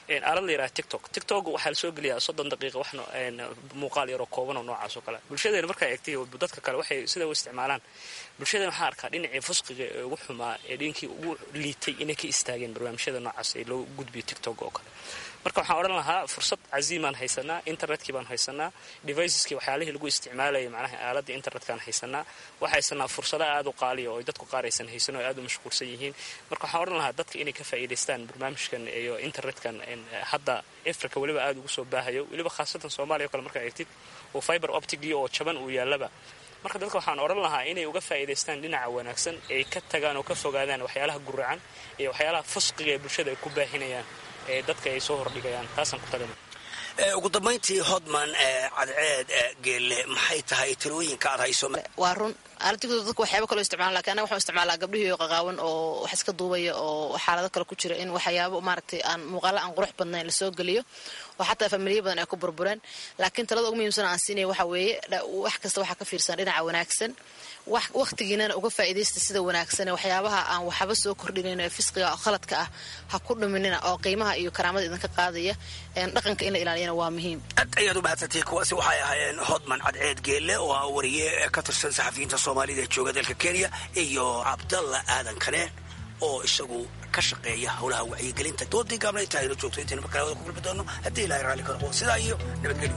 aalad la yidhaha tiktok tiktok waxaa la soo geliyaa soddon daqiiqa wax muuqaal yaroo kooban oo noocaas oo kale bulshadeena markaa eegtay dadka kale waxay sida u isticmaalaan bulshadeena waxaa arkaa dhinacii fusqiga ee ugu xumaa ee dhinkii ugu liitay inay ka istaageen barnaamijyada noocaas ee loo gudbiyo tiktok oo kale marka waxaan odhan lahaa fursad caziimaan haysanaa internetkii baan haysanaa deviceskii waxyaalihii lagu isticmaalayay macnaha aaladda internetkaan haysanaa waxaa haysanaa fursado aada u qaaliya oo dadku qaar aysan haysan oo aada u mashquulsan yihiin marka waxaan odhan lahaa dadka inay ka faa'iidaystaan barnaamijkan iyo internetkan hadda africa weliba aada ugu soo baahayo weliba khaasatan soomaaliya o kale markaa eegtid oo fiber optigii oo jaban uu yaallaba marka dadka waxaan odhan lahaa inay uga faa'iidaystaan dhinaca wanaagsan ay ka tagaan oo ka fogaadaan waxyaalaha guracan iyo waxyaalaha fusqiga ee bulshada ay ku baahinayaan ee dadka ay soo hordhigayaan taasaan ku talina ugu dambayntii hodman cadceed geelle maxay tahay talooyinka aad hayso waa run aaladigoda dadku waxyaaba kaloo isticmaala lakin anaga waxaan isticmaalaa gabdhihii qaqaawan oo wax iska duubaya oo xaalado kale ku jira in waxyaabo maaragtay aan muuqaalo aan qurux badnayn lasoo geliyo oo xataa familiya badan ay ku burbureen laakiin talada ugu muhiimsan aan siinaya waxa weeye wax kasta waxaa ka fiirsan dhinaca wanaagsan wakhtigiinana uga faa'iidaysta sida wanaagsan waxyaabaha aan waxba soo kordhinayn ee fisqiga oo khaladka ah ha ku dhuminina oo qiimaha iyo karaamada idinka qaadaya dhaqanka in la ilaaliyana waa muhiim aad ayaad u mahadsantihi kuwaasi waxay ahaayeen hodman cadceed geelle oo ah wariye ka tirsan saxafiyiinta soomaalida ee jooga dalka kenya iyo cabdalla aadan kane oo isagu ka shaqeeya howlaha wacyigelinta doodii gaabna intaa aynu joogto intaynu markalawada ku kulmi doono haddii ilahay raalli ka noqo sidaa iyo nabadgelyo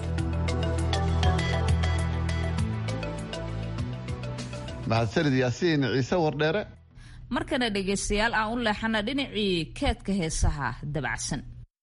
mahadsanid yaasiin ciise wardheere markana dhegaystayaal aan u leexana dhinacii keedka heesaha dabacsan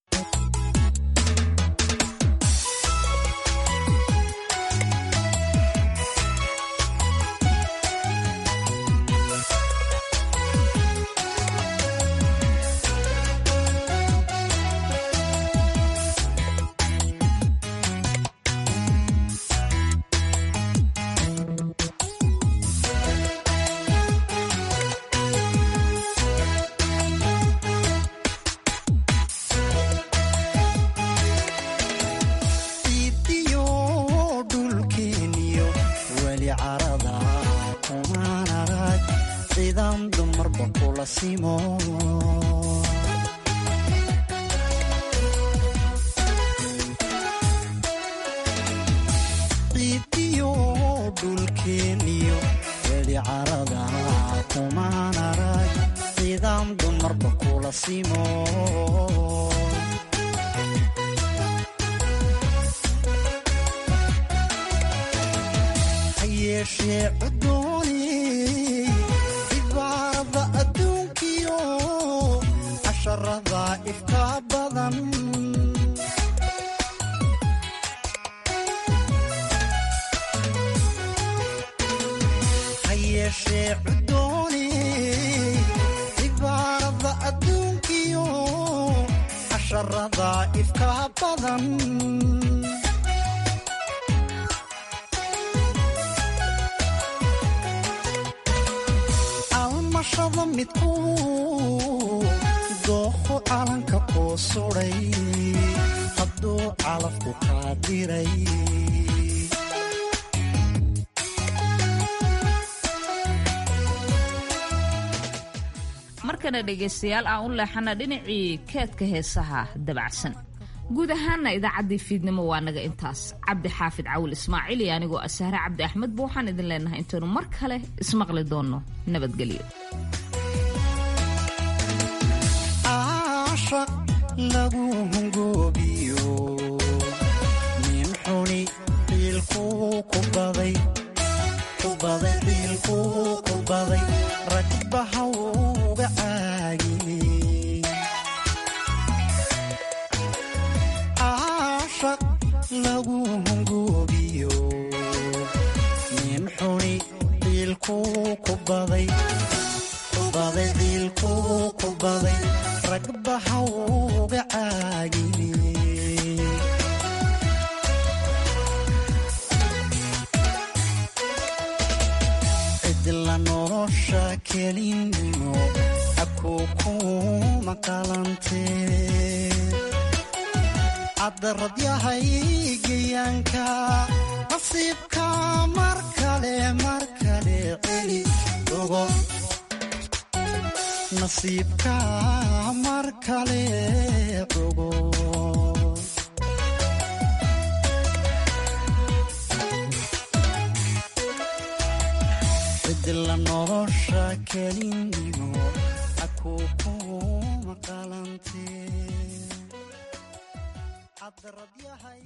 markana dhegaystayaal aan u leexana dhinacii keedka heesaha dabacsan guud ahaana idaacaddii fiidnimo waa naga intaas cabdi xaafid cawil ismaaciil iyo anigoo asahre cabdi axmed ba waxaan idin leenahay intaynu mar kale ismaqli doonno nabadgelyo lagu hungoobiyo nin xuni xiilkuu ku baday ku baday xiilkuu ku baday ragbaha uga caagiyey caashaq lagu hungoobiyo nin xuni xiilkuu ku baday ku baday xiilkuu ku baday ragbaha uga caagiyey cidla nolosha kelinimo habkuu kuma qalantee caddarad yahay geyaanka nasiibka mar kale mar kale celi ogo nasiibka mar kale ogo cidila nolosha kelinimo akukuma qalante